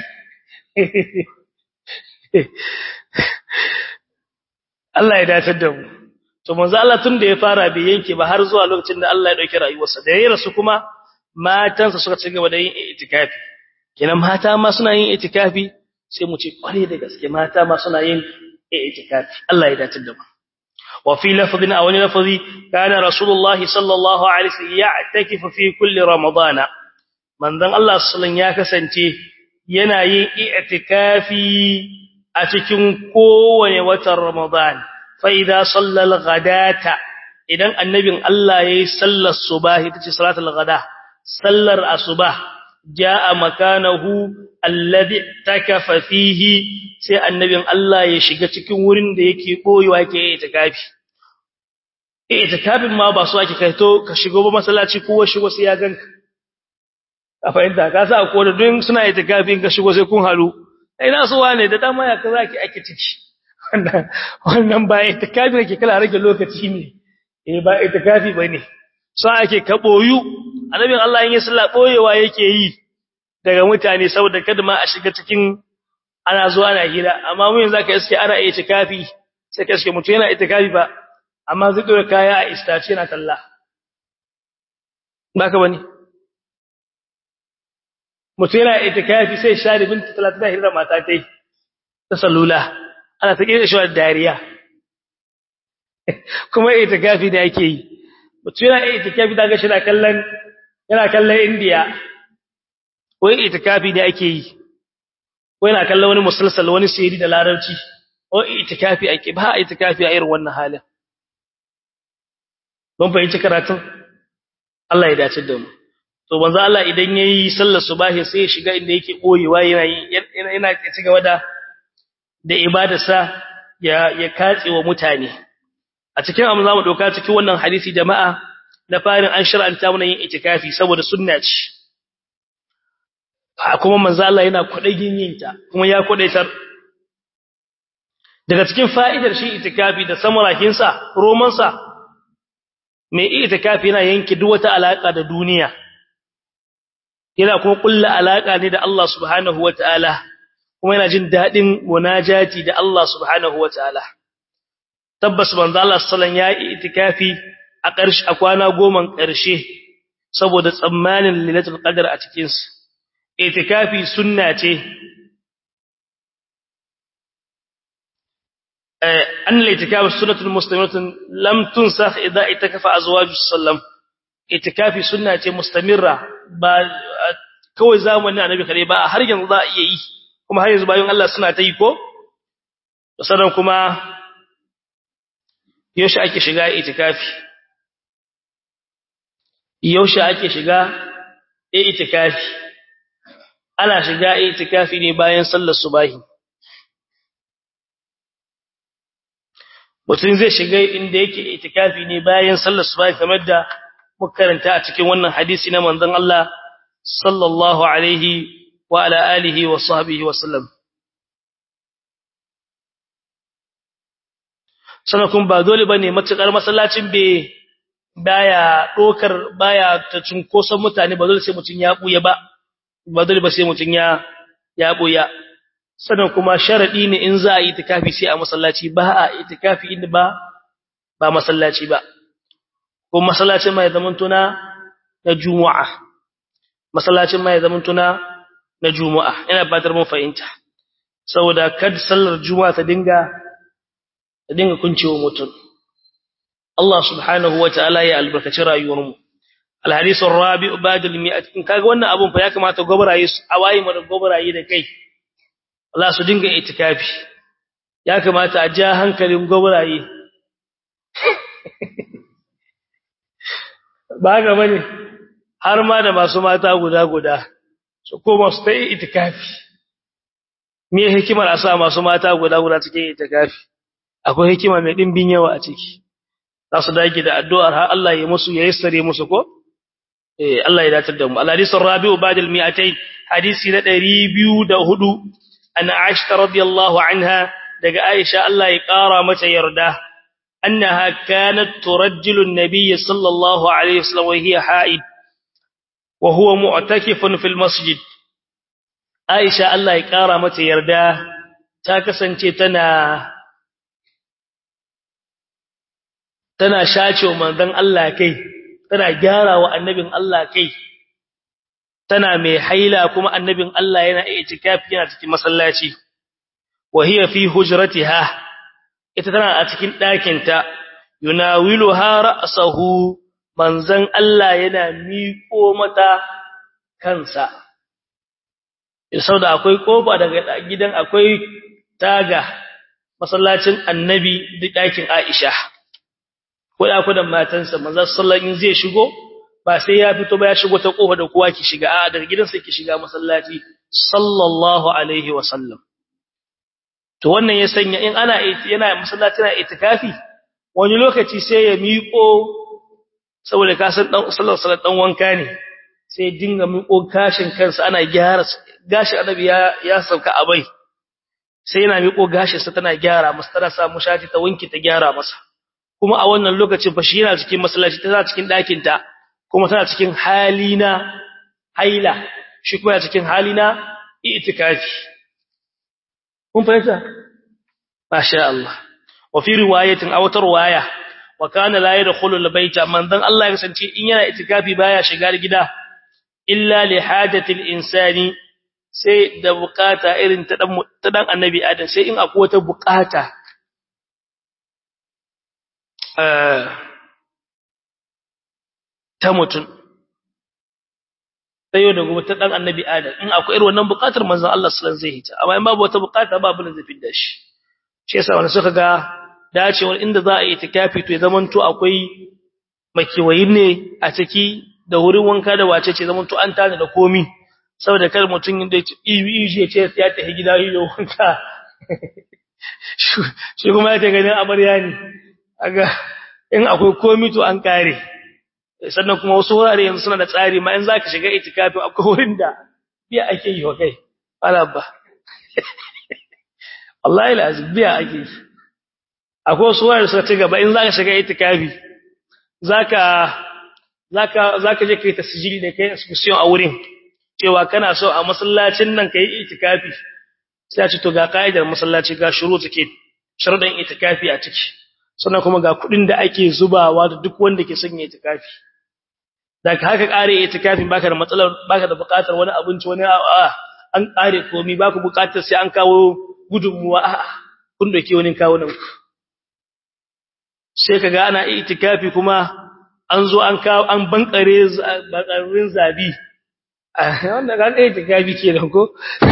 Allah ya datar da mu to manzo Allah tun da ya fara bai yanke ba har zuwa lokacin da Allah ya dauki rayuwarsa da yayin rasu kuma matansa suka ci gaba da yin itikafi kenan mata ma suna yin itikafi sai mu ce kware da gaske mata ma suna yin itikafi Allah ya datar da mu wa fi lafdhin aw lafzi kana rasulullahi sallallahu alaihi wasallam ya'takifu fi kulli ramadana manzon Allah sallallahu ya kasance yana yin i'tikafi a cikin kowane watan ramadan fa idza sallal ghadata idan annabin Allah yayi sallar subahi tace salatul ghada sallar asubah jaa makanahu alladhi takafa fihi sai annabin Allah ya shiga cikin wurin da yake boyewa yake itikafi itikafin ma ba su ake kai to ka shigo ba masallaci kowa shigo sai ya ganka a fahimta ka sa ko da duk suna itikafin ka shigo sai kun halu ina so wane da dama ya kaza ki ake ciki wannan wannan ba itikafi ne ke kala rage lokaci ne eh ba itikafi bane so ake ka boyu annabin Allah in ya sallah boyewa yake yi daga mutane saboda kada ma a shiga cikin ana zuwa ana hira amma mun yanzu ka iske ana itikafi sai ka iske mutum yana itikafi ba amma zai dora kaya a istace na talla baka bane mutum yana itikafi sai sha da binti 30 da hira mata tai ta salula ana ta kira shi da dariya kuma itikafi da yake yi mutum yana itikafi da ga shi na kallon yana kallon India wai itikafi da ake yi ko yana kallon wani musalsal wani sirri da larabci wai itikafi ake ba itikafi a irin wannan halin don fahimci karatun Allah ya dace da mu to manzo Allah idan yayi sallar subahi sai ya shiga inda yake koyewa yana yana ci gaba da da ibadarsa ya ya katse wa mutane a cikin amma zamu doka cikin wannan hadisi jama'a na farin an shar'anta mana yin itikafi saboda sunna ce kuma manzo Allah yana kwadagin yin ta kuma ya kwadaitar daga cikin fa'idar shi itikafi da samarakin sa roman sa mai itikafi yana yanke duk wata alaka da duniya yana kuma kulla alaka ne da Allah subhanahu wataala kuma yana jin dadin munajati da Allah subhanahu wataala tabbas manzo Allah sallallahu ya yi itikafi a ƙarshe a kwana goma ƙarshe saboda tsammanin lailatul qadr a cikin sa itikafi sunna ce eh an itikafi sunnatul muslimatun lam tunsakh idza itakafa azwaju sallam itikafi sunna ce mustamirra ba kawai zamanin annabi kare ba har yanzu za a iya yi kuma har yanzu bayan Allah suna ta yi ko sannan kuma yaushe ake shiga itikafi yaushe ake shiga itikafi ana shiga itikafi ne bayan sallar subahi mutum zai shiga inda yake itikafi ne bayan sallar subahi kamar da muka karanta a cikin wannan hadisi na manzon Allah sallallahu alaihi wa ala alihi wa sahbihi wa sallam sanakun ba dole bane matukar masallacin be baya dokar baya ta cunkoson mutane ba dole sai mutun ya buya ba ba dole ba sai mutun ya ya buya sanan kuma sharadi ne in za a yi itikafi sai a masallaci ba a itikafi inda ba ba masallaci ba ko masallacin mai zaman tuna na juma'a masallacin mai zaman tuna na juma'a ina fatar mun fahimta saboda kad sallar juma'a ta dinga ta dinga kuncewa mutum Allah subhanahu wataala ya albarkaci rayuwarmu alhadith arabi' ba'd al-mi'at in kaga wannan abun fa ya kamata gobraye su awayi mu da gobraye da kai Allah su dinga itikafi ya kamata a ja hankalin gobraye ba ga bane har ma da masu mata guda guda su koma su ta itikafi me hikimar a sa masu mata guda guda cikin itikafi akwai hikima mai dimbin yawa a ciki za su dage da addu'ar har Allah ya musu ya yassare musu ko eh Allah ya datar da mu al-hadith ar-rabi'u ba'da al-mi'atayn hadisi na 204 an Aisha radiyallahu anha daga Aisha Allah ya kara mata yarda annaha kanat turajjilu an-nabiy sallallahu alaihi wasallam wa hiya ha'id wa huwa mu'takifun fil masjid Aisha Allah ya kara mata yarda ta kasance tana tana shacewa manzon Allah kai tana gyarawa annabin Allah kai tana mai haila kuma annabin Allah yana itikafi yana cikin masallaci wa hiya fi hujratiha ita tana a cikin ɗakin ta yunawiluha ra'sahu manzon Allah yana miƙo mata kansa saboda akwai kofa daga gidan akwai taga masallacin annabi da ɗakin Aisha ko dakunan matansa manzo sallallahu in zai shigo ba sai ya fito ba ya shigo ta kofa da kowa ki shiga a daga gidansa ki shiga masallaci sallallahu alaihi wa sallam to wannan ya sanya in ana yana masallaci na itikafi wani lokaci sai ya miƙo saboda ka san dan sallallahu alaihi dan wanka ne sai dinga miƙo gashin kansa ana gyara gashin annabi ya ya sauka abai sai yana miƙo gashin sa tana gyara masa tana sa mushati ta wanki ta gyara masa kuma a wannan lokacin fa shi yana cikin masallaci tana cikin ɗakin ta kuma tana cikin halina haila shi kuma yana cikin halina itikafi kun fahimta masha Allah wa fi riwayatin aw tarwaya wa kana la yadkhulu albayta man dan Allah ya kasance in yana itikafi baya shiga gida illa li hajati insani sai da bukata irin ta dan ta dan annabi adam sai in akwai wata bukata eh ta mutun sai da gobe ta dan annabi adam in akwai irin wannan bukatar manzon Allah sallallahu alaihi wasallam zai hita amma in babu wata bukata babu da zai fidda shi shi yasa wanda suka ga dacewar inda za a yi itikafi to ya zamanto akwai makiwayi ne a ciki da wurin wanka da wace ce zamanto an tana da komi saboda kar mutum inda ya ce ya tafi gida yi da wanka shi kuma ya ta ganin amarya ne aga in akwai komi to an kare sannan kuma wasu wurare yanzu suna da tsari ma in zaka shiga itikafi akwai wurin da biya ake yi wa kai alabba wallahi lazim biya ake yi akwai wasu wurare suka ci gaba in zaka shiga itikafi zaka zaka zaka je kai tasjili da kai excursion a wurin cewa kana so a masallacin nan kai itikafi sai a ce to ga kaidar masallaci ga shuru take sharuɗan itikafi a ciki sannan kuma ga kuɗin da ake zubawa da duk wanda ke son itikafi da haka kare itikafin baka da matsalar baka da buƙatar wani abinci wani a'a an kare komai baka buƙatar sai an kawo gudunmuwa a'a kun doke wani kawo nan ku sai kaga ana itikafi kuma an zo an kawo an bankare bakarin zabi wanda ga itikafi kenan ko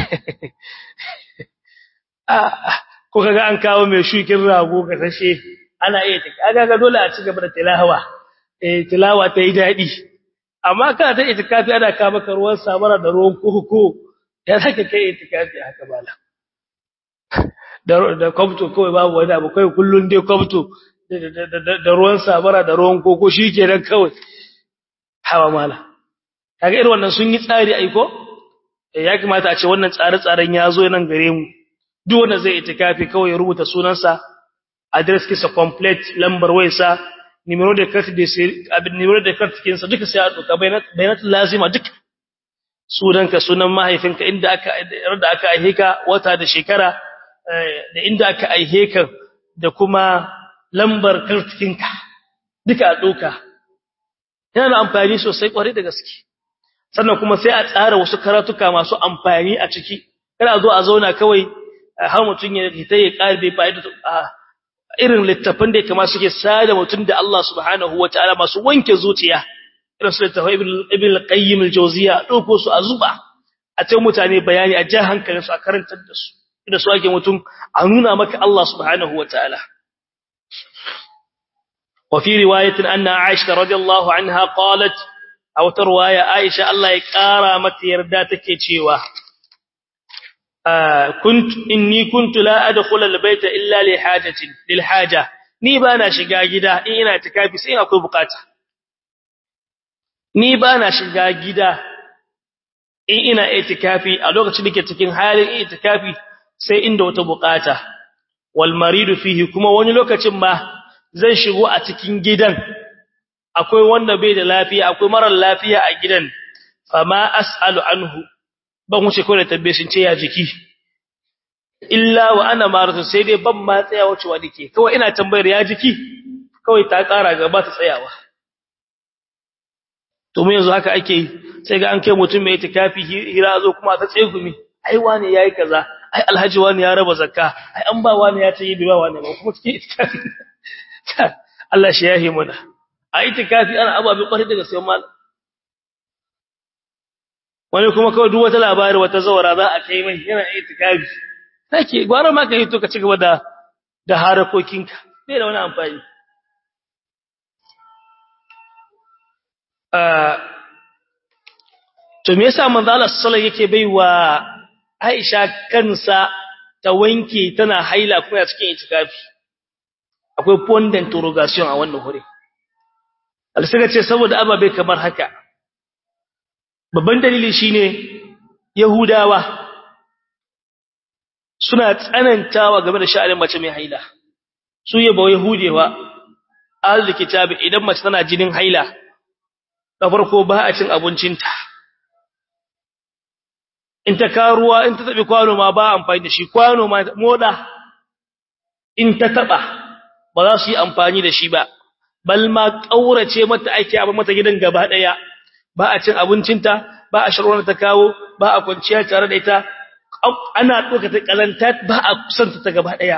ko kaga an kawo mai shukin rago ga sashe ana iya kaga ga dole a ci gaba da tilawa eh tilawa ta yi dadi amma kana ta itikafi ana ka maka ruwan samara da ruwan koko ya zaka kai itikafi haka bala da da kwabto kawai babu wani abu kai kullun dai kwabto da ruwan samara da ruwan koko shikenan kawai hawa mala kaga irin wannan sun yi tsari aiko ya kamata a ce wannan tsare-tsaren ya zo nan gare mu duk wanda zai itikafi kawai ya rubuta sunansa address kisa complete lambar wayarsa numero da card da sai abin numero da card kinsa duka sai a doka bayanat lazima duk sunanka sunan mahaifinka inda aka da aka aihe ka wata da shekara da inda aka aihe ka da kuma lambar card kinka duka a doka yana da amfani sosai kwarai da gaske sannan kuma sai a tsara wasu karatuka masu amfani a ciki kada a zo a zauna kawai har mutun ya ta yi karbe fa'ida irin littafin da kamar suke sada mutun da Allah subhanahu wataala masu wanke zuciya irin su littafin ibn al-qayyim al-jawziya dauko su a zuba a ce mutane bayani a ja hankalin su a karantar da su da su ake mutun a nuna maka Allah subhanahu wataala وفي روايه ان عائشه رضي الله عنها قالت او روايه عائشه الله يقرا متى يردا take cewa كنت إني كنت لا أدخل البيت إلا لحاجة للحاجة ni bana shiga gida in ina itikafi sai akwai bukata ni bana shiga gida in ina itikafi a lokacin da ke cikin halin itikafi sai inda wata bukata wal maridu fihi kuma wani lokacin ma zan shigo a cikin gidan akwai wanda bai da lafiya akwai marar lafiya a gidan fama as'alu anhu ban wuce kawai da tabbe sun ce ya jiki illa wa ana maratu sai dai ban ma tsayawa cewa dake kawai ina tambayar ya jiki kawai ta ƙara gaba ta tsayawa to mu yanzu haka ake yi sai ga an kai mutum mai itikafi hira zo kuma ta tsegumi ai wani yayi kaza ai alhaji wani ya raba zakka ai an ba wani ya ce yi ba wani ba kuma cikin itikafi Allah shi yahi muna a itikafi ana ababe kwarai daga sai mal wani kuma kawai duk wata labari wata zawara za a kai mai yana itikafi sake gwara ma ka hito ka ci gaba da da harakokinka bai da wani amfani to me yasa manzo Allah sallallahu yake baiwa Aisha kansa ta wanke tana haila kuma cikin itikafi akwai point d'interrogation a wannan hore alsaka ce saboda ababe kamar haka babban dalili shine yahudawa suna tsanantawa game da sha'anin mace mai haila su yaba yahudewa ahlul kitabi idan mace tana jinin haila da farko ba a cin abincinta in ta karuwa in ta tabi kwano ma ba amfani da shi kwano ma moda in ta taba ba za su yi amfani da shi ba bal ma kaurace mata ake abin mata gidan gaba daya ba a cin abincinta ba a sharwana ta kawo ba a kwanciya tare da ita ana doka ta kalanta ba a kusanta ta gaba daya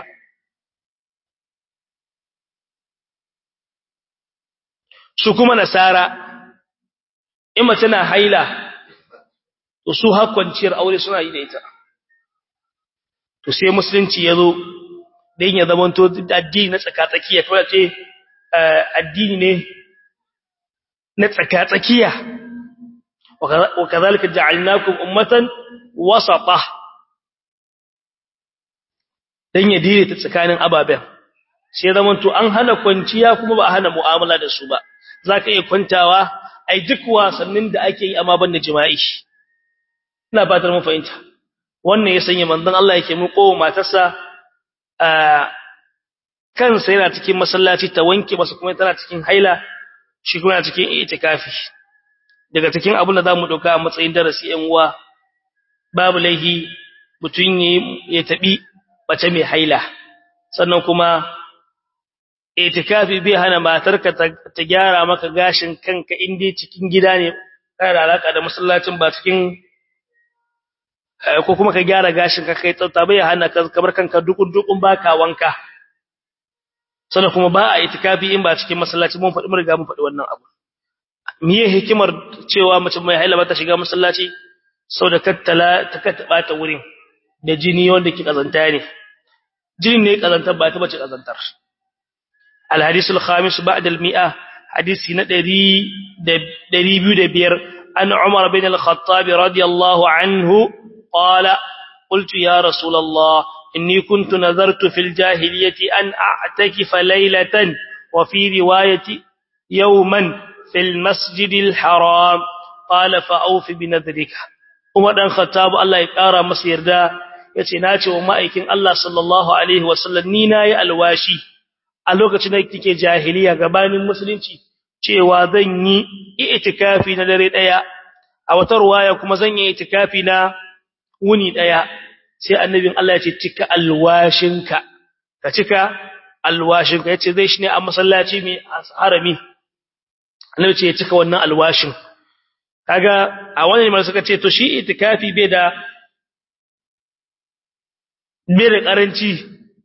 su kuma nasara in mace na haila to su har kwanciyar aure suna yi da ita to sai musulunci ya zo dan ya zamanto addini na tsakatsakiya kuma ce addini ne na tsakatsakiya wa kadhalika ja'alnakum ummatan wasata dan ya dire ta tsakanin ababen sai zamanto an hana kwanciya kuma ba a hana mu'amala da su ba zaka iya kwantawa ai duk wasannin da ake yi amma banda jima'i ina fatar mun fahimta wannan ya sanya manzon Allah yake mu ko matarsa kansa yana cikin masallaci ta wanke masa kuma tana cikin haila shi kuma yana cikin itikafi daga cikin abin da zamu dauka a matsayin darasi ɗan uwa babu laihi mutun ya tabi mace mai haila sannan kuma itikafi bai hana matarka ta gyara maka gashin kanka inda cikin gida ne kana da alaka da masallacin ba cikin ko kuma ka gyara gashin ka kai tsafta bai hana ka kamar kanka dukun dukun baka wanka sannan kuma ba a itikafi in ba cikin masallaci mun faɗi mun riga mun faɗi wannan abu miye hikimar cewa mace mai haila ba ta shiga masallaci saboda kattala ta kattaba ta wurin da jini wanda ke kazanta ne jini ne kazantar ba ta bace kazantar الحديث الخامس بعد المئة حديث ندري دري بير أن عمر بن الخطاب رضي الله عنه قال قلت يا رسول الله إني كنت نذرت في الجاهلية أن أعتكف ليلة وفي رواية يوما في المسجد الحرام قال فأوف بنذرك عمر بن الخطاب الله يقارى مصير دا يتناتي ومائكين الله صلى الله عليه وسلم نينا يا الواشي a lokacin da kike jahiliya gabanin musulunci cewa zan yi itikafi na dare daya a wata ruwaya kuma zan yi itikafi na wuni daya sai annabin Allah ya ce cika alwashinka ka cika alwashinka yace zai shi ne a masallaci mai harami annabi ce ya cika wannan alwashin kaga a wannan ne suka ce to shi itikafi bai da bai da karanci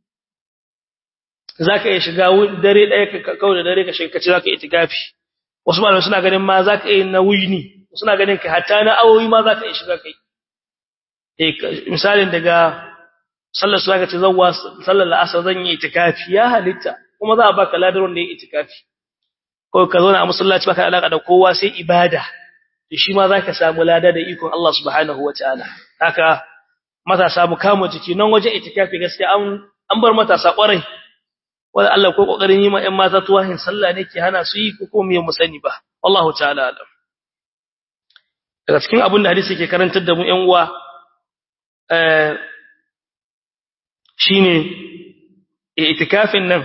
zaka iya shiga dare daya ka kawo da dare ka shiga kace zaka itikafi wasu malamai suna ganin ma zaka iya na wuni suna ganin ka hatta na awoyi ma zaka iya shiga kai eh misalin daga sallar su zaka ce zawwa sallar asar zan yi itikafi ya halitta kuma za a baka ladar wanda ya itikafi ko ka zo na musallaci baka alaka da kowa sai ibada to shi ma zaka samu lada da ikon Allah subhanahu wataala haka matasa mu kama jiki nan waje itikafi gaskiya an an bar matasa kwarai wanda Allah ko kokarin yi ma ƴan mata tuwahin sallah ne ke hana su yi ko ko me mu sani ba wallahu ta'ala alam daga cikin abin da hadisi ke karantar da mu ƴan uwa eh shine itikafin nan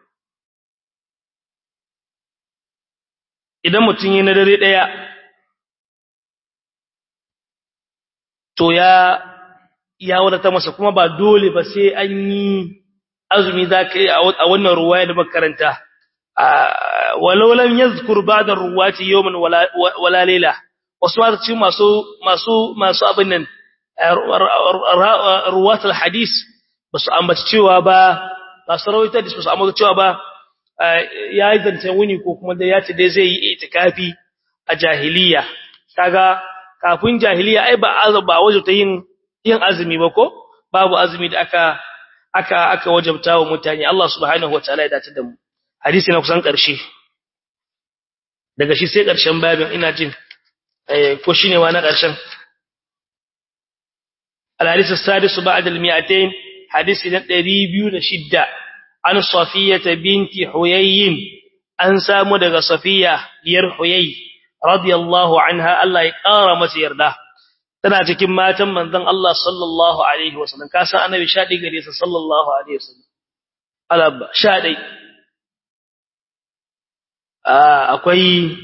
idan mutum yi na dare daya to ya ya wadata masa kuma ba dole ba sai an yi azumi za ka yi a wannan ruwaya da makaranta walau lam yazkur ba'da ruwati yawman wala wala layla wasu ma ci masu masu masu abin nan ruwatul hadis basu ambaci cewa ba masu rawaita da basu ambaci cewa ba ya yi zancen wuni ko kuma da ya ce dai zai yi itikafi a jahiliya kaga kafin jahiliya ai ba ba wajibta yin yin azumi ba ko babu azumi da aka aka aka wajabta wa mutane Allah subhanahu wataala ya dace da mu hadisi na kusan ƙarshe daga shi sai ƙarshen babin ina jin ko shine wa na ƙarshen al-hadith as-sadis ba'da al-mi'atayn hadisi na 206 an safiyah binti huyay an samu daga safiya diyar huyay radiyallahu anha Allah ya ƙara masa yarda tana cikin matan manzon Allah sallallahu alaihi wasallam ka san annabi shadi gare sa sallallahu alaihi wasallam alaba shadi akwai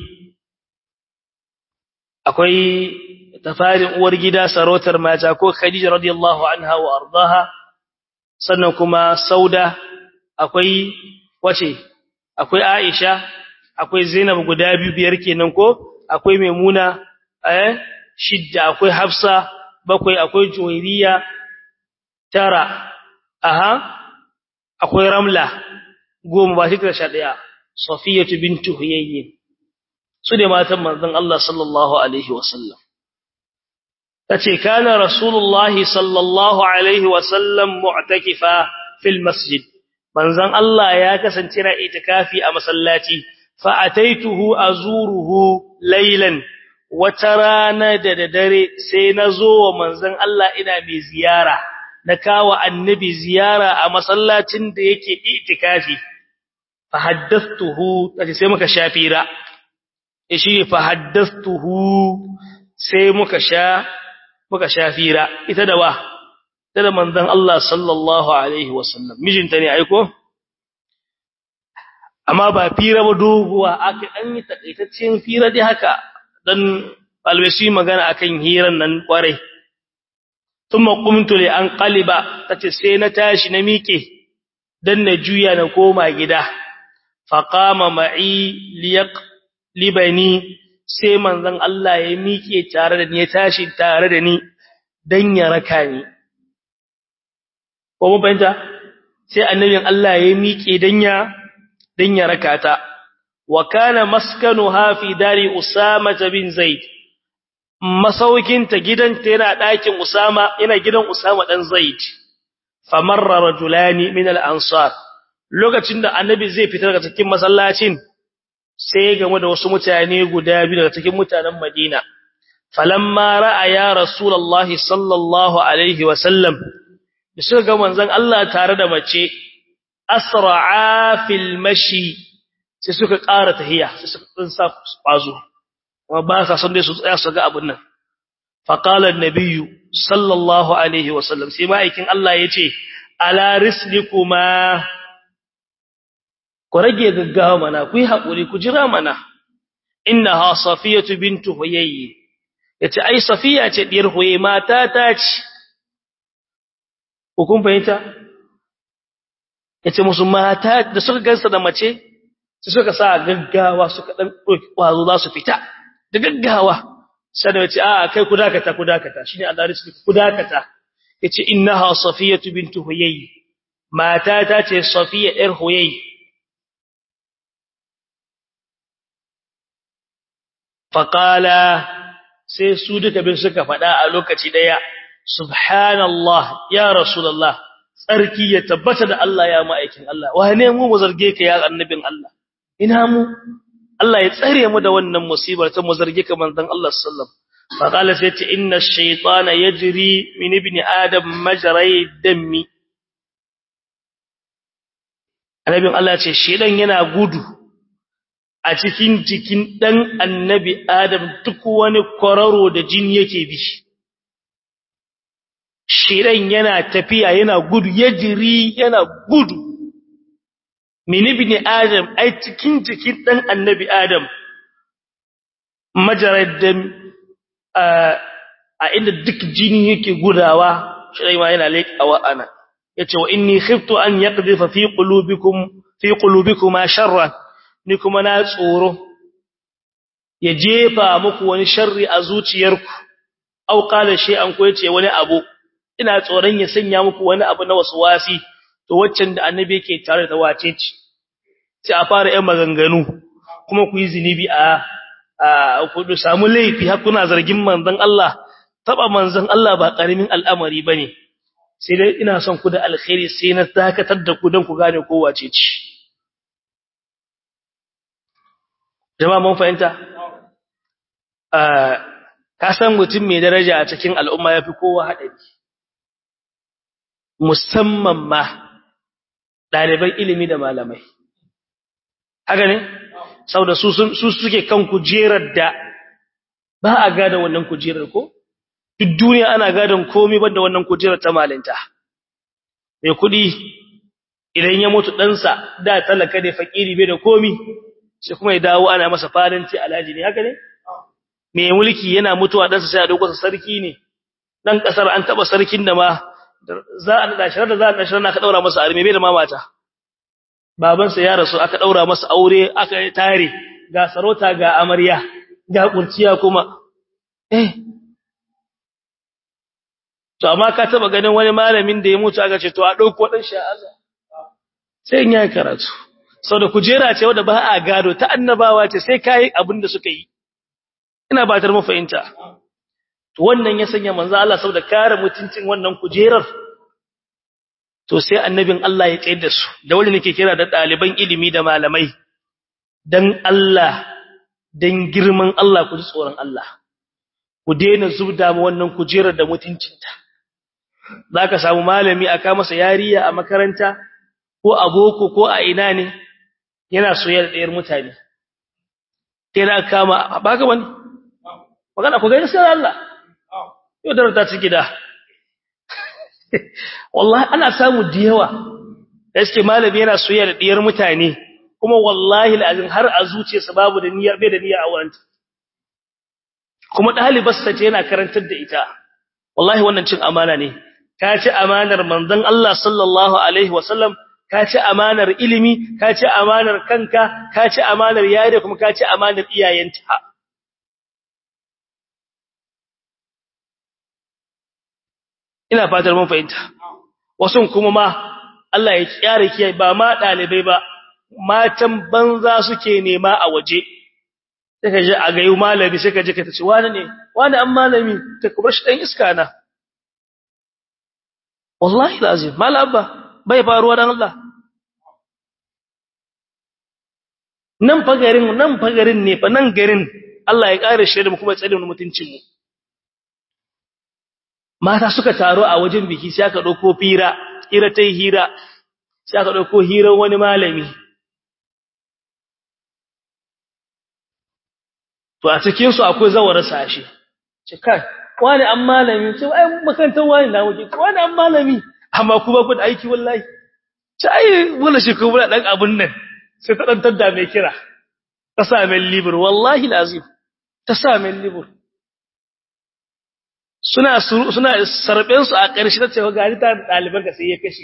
akwai tafarin uwar gida sarautar mata ko Khadija radiyallahu anha wa ardaha sannan kuma Sauda akwai wace akwai Aisha akwai Zainab guda biyu biyar kenan ko akwai Maimuna eh shidda akwai Hafsa bakwai akwai Juwairiya tara aha akwai Ramla goma ba shi sha daya Safiyatu bintu Huyayy su ne matan manzon Allah sallallahu alaihi wasallam tace kana Rasulullah sallallahu alaihi wasallam mu'takifa fil masjid manzon Allah ya kasance na itikafi a masallaci fa ataituhu azuruhu laylan wata rana da dare sai na zo wa manzon Allah ina mai ziyara na kawo annabi ziyara a masallacin da yake itikafi fa haddathtuhu sai muka shafira shi fa haddathtuhu sai muka sha muka shafira ita da wa ita da manzon Allah sallallahu alaihi wasallam mijinta ne aiko amma ba fira ba doguwa aka an yi takaitaccen fira dai haka dan alwasi magana akan hiran nan kwarai thumma qumtu li an qaliba tace sai na tashi na miƙe dan na juya na koma gida fa qama ma'i liyaq libani sai manzon Allah ya miƙe tare da ni ya tashi tare da ni dan ya raka ni ko mun fahimta sai annabin Allah ya miƙe dan ya dan ya raka ta wa kana maskanuha fi dari usama bin zaid masaukinta gidanta yana ɗakin usama yana gidan usama dan zaid famarra rajulani min al-ansar lokacin da annabi zai fita daga cikin masallacin sai game da wasu mutane guda biyu daga cikin mutanen Madina falamma ra'a ya rasulullahi sallallahu alaihi wa sallam suka ga manzon Allah tare da mace asra'a fil mashi sai suka ƙara tahiya sai suka tsinsa kwazo kuma ba sa son dai su tsaya su ga abun nan fa qala an-nabiyyu sallallahu alaihi wa sallam sai ma'aikin Allah yace ala rislikuma ku rage gaggawa mana ku yi haƙuri ku jira mana innaha safiyatu bintu huyayyi yace ai safiya ce diyar huye mata ta ce ku kun fahimta yace musu mata da suka gansa da mace sai suka sa gaggawa suka dan doki kwazo za su fita da gaggawa sai da yace a kai ku dakata ku dakata shine Allah rizki ku dakata yace innaha safiyatu bintu huyayyi mata ta ce safiya ɗiyar huyayyi faƙala sai su duka bin suka faɗa a lokaci ɗaya subhanallah ya rasulallah tsarki ya tabbata da Allah ya ma'aikin Allah wane mu mu zarge ka ya annabin Allah ina mu Allah ya tsare mu da wannan musibar ta mu zarge ka manzon Allah sallallahu faƙala sai ce inna shaytana yajri min ibni adam majray dammi annabin Allah ce shedan yana gudu a cikin jikin ɗan annabi Adam duk wani kwararo da jini yake bi. Shiren yana tafiya yana gudu, ya jiri yana gudu. Mini bi Adam, ai cikin jikin ɗan annabi Adam, majarar da a inda duk jini yake gudawa, shirai ma yana leƙawa ana. Ya ce wa inni khiftu an yaqdhifa fi qulubikum fi qulubikuma sharran ni kuma na tsoro ya jefa muku wani sharri a zuciyarku au qala shay'an ko yace wani abu ina tsoron ya sanya muku wani abu na waswasi to waccan da annabi yake tare da wace ce sai a fara yin maganganu kuma ku yi zinubi a a ku samu laifi har kuna zargin manzon Allah taba manzon Allah ba karamin al'amari bane sai dai ina son ku da alkhairi sai na dakatar da ku don ku gane ko wace ce jama'a mun fahimta ka san mutum mai daraja a cikin al'umma yafi kowa haɗari musamman ma ɗaliban ilimi da malamai haka ne saboda su suke kan kujerar da ba a gada wannan kujerar ko duk duniya ana gadon komai banda wannan kujerar ta malinta mai kuɗi idan ya mutu ɗansa da talaka ne fakiri bai da komi sai kuma ya dawo ana masa fadanci alhaji ne haka ne mai mulki yana mutuwa ɗansa sai a dauko sarki ne dan kasar an taba sarkin da ma za a nada shi da za a nada shi aka daura masa arme bai da mamata babansa ya rasu aka daura masa aure aka tare ga sarauta ga amarya ga kurciya kuma eh to amma ka taba ganin wani malamin da ya mutu aka ce to a dauko dan sha'aza sai in yayi karatu saboda kujera ce wanda ba a gado ta annabawa ce sai kai abin da suka yi ina ba tar mu fahimta to wannan ya sanya manzo Allah saboda kare mutuncin wannan kujerar to sai annabin Allah ya tsayar da su da wanda nake kira da daliban ilimi da malamai dan Allah dan girman Allah ku ji tsoron Allah ku daina zubda mu wannan kujerar da mutuncinta zaka samu malami aka masa yariya a makaranta ko a boko ko a ina ne yana soyayya da ɗayar mutane yana kama baka wani magana ku ga sai Allah yau da ta ci gida wallahi ana samu da yawa gaske malami yana soyayya da ɗiyar mutane kuma wallahi alazim har a zuciyarsa babu da niyyar bai da niyya a wanta kuma ɗalibarsa ce yana karantar da ita wallahi wannan cin amana ne ka ci amanar manzon Allah sallallahu alaihi wasallam ka ci amanar ilimi ka ci amanar kanka ka ci amanar yare kuma ka ci amanar iyayenta ina fatar mun fahimta wasun kuma ma Allah ya kyare kiyaye ba ma dalibai ba matan banza suke nema a waje sai ka je a gayu malami sai ka je ka tace wani ne wani an malami ta kubar shi dan iska na wallahi lazim malaba bai faruwa dan Allah nan fagarin nan fagarin ne fa nan garin Allah ya kare shi da mu kuma ya tsare mu mutuncin mu mata suka taro a wajen biki sai aka dauko fira hira tai hira sai aka dauko hirar wani malami to a cikin su akwai zawara sashi ce kai wani an malami ce ai makantar wani na wuce wani an malami amma kuma ku da aiki wallahi ce ai wala shi kuma dan abun nan sai ta dan tadda mai kira ta sa mai libur wallahi lazim ta sa mai libur suna suna sarben su a ƙarshe ta cewa gari ta daliban ka sai ya kashe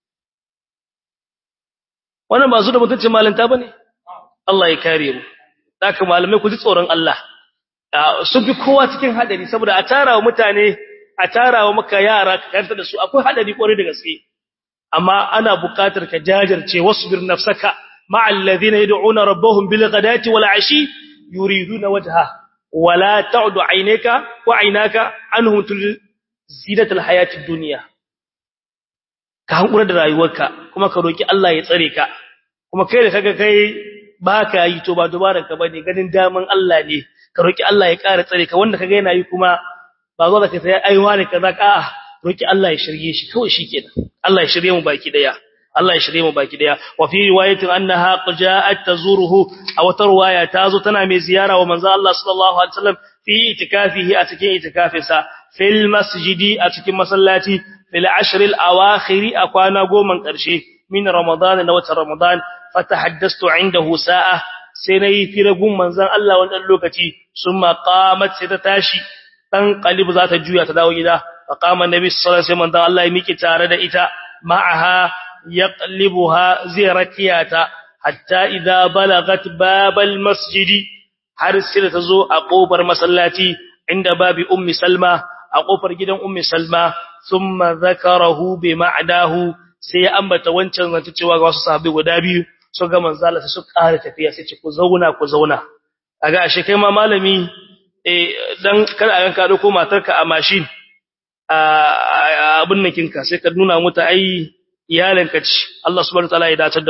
wannan ba su da mutuncin malanta bane Allah ya kare mu haka malamai ku ji tsoron Allah sun fi kowa cikin hadari saboda a tarawa mutane a tarawa maka yara ka karanta da su akwai hadari kwarai da gaske amma ana buƙatar ka jajirce wasbir nafsaka ma'al ladina yad'una rabbahum bil ghadati wal ashi yuriduna wajha wala ta'du aynaka wa aynaka anhum tul zinatul hayatid dunya ka hankura da rayuwarka kuma ka roki Allah ya tsare ka kuma kai da kaga kai baka yi to ba dubaran ka bane ganin daman Allah ne ka roki Allah ya ƙara tsare ka wanda kaga yana yi kuma ba zo da kai sai aiwa ne kaza ka roki Allah ya shirye shi kawai shikenan Allah ya shirye mu baki daya Allah ya shirye mu baki daya wa fi riwayatin annaha qaja'at tazuruhu aw tarwaya tazo tana mai ziyara wa manzo Allah sallallahu alaihi wasallam fi itikafihi a cikin itikafinsa fil masjidi a cikin masallaci fil ashr al awakhir a kwana goman karshe min ramadan na watan ramadan fatahaddastu indahu sa'a sai nayi firagun manzon Allah wannan lokaci summa qamat sai ta tashi dan qalib za ta juya ta dawo gida fa qama annabi sallallahu alaihi wasallam manzon Allah ya miki tare da ita ma'aha yaqlibuha ziratiyata hatta idza balagat babal masjidi har sai ta zo a kofar masallaci inda babi ummi salma a kofar gidan ummi salma thumma zakarahu bi ma'dahu sai ya ambata wancan zance cewa ga wasu sahabbai guda biyu so ga manzo Allah sai su ƙara tafiya sai ce ku zauna ku zauna kaga ashe kai ma malami eh dan kada a ka dauko matarka a mashin a abun nakinka sai ka nuna mata ai iyalanka ce Allah subhanahu wataala ya dace da mu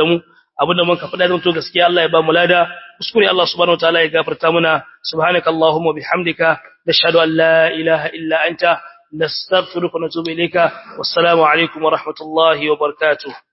abinda muka faɗa don to gaskiya Allah ya ba mu lada kuskure Allah subhanahu wataala ya gafarta muna subhanakallahumma bihamdika nashhadu an la ilaha illa anta nastaghfiruka wa natubu ilayka wassalamu alaikum wa rahmatullahi wa barakatuh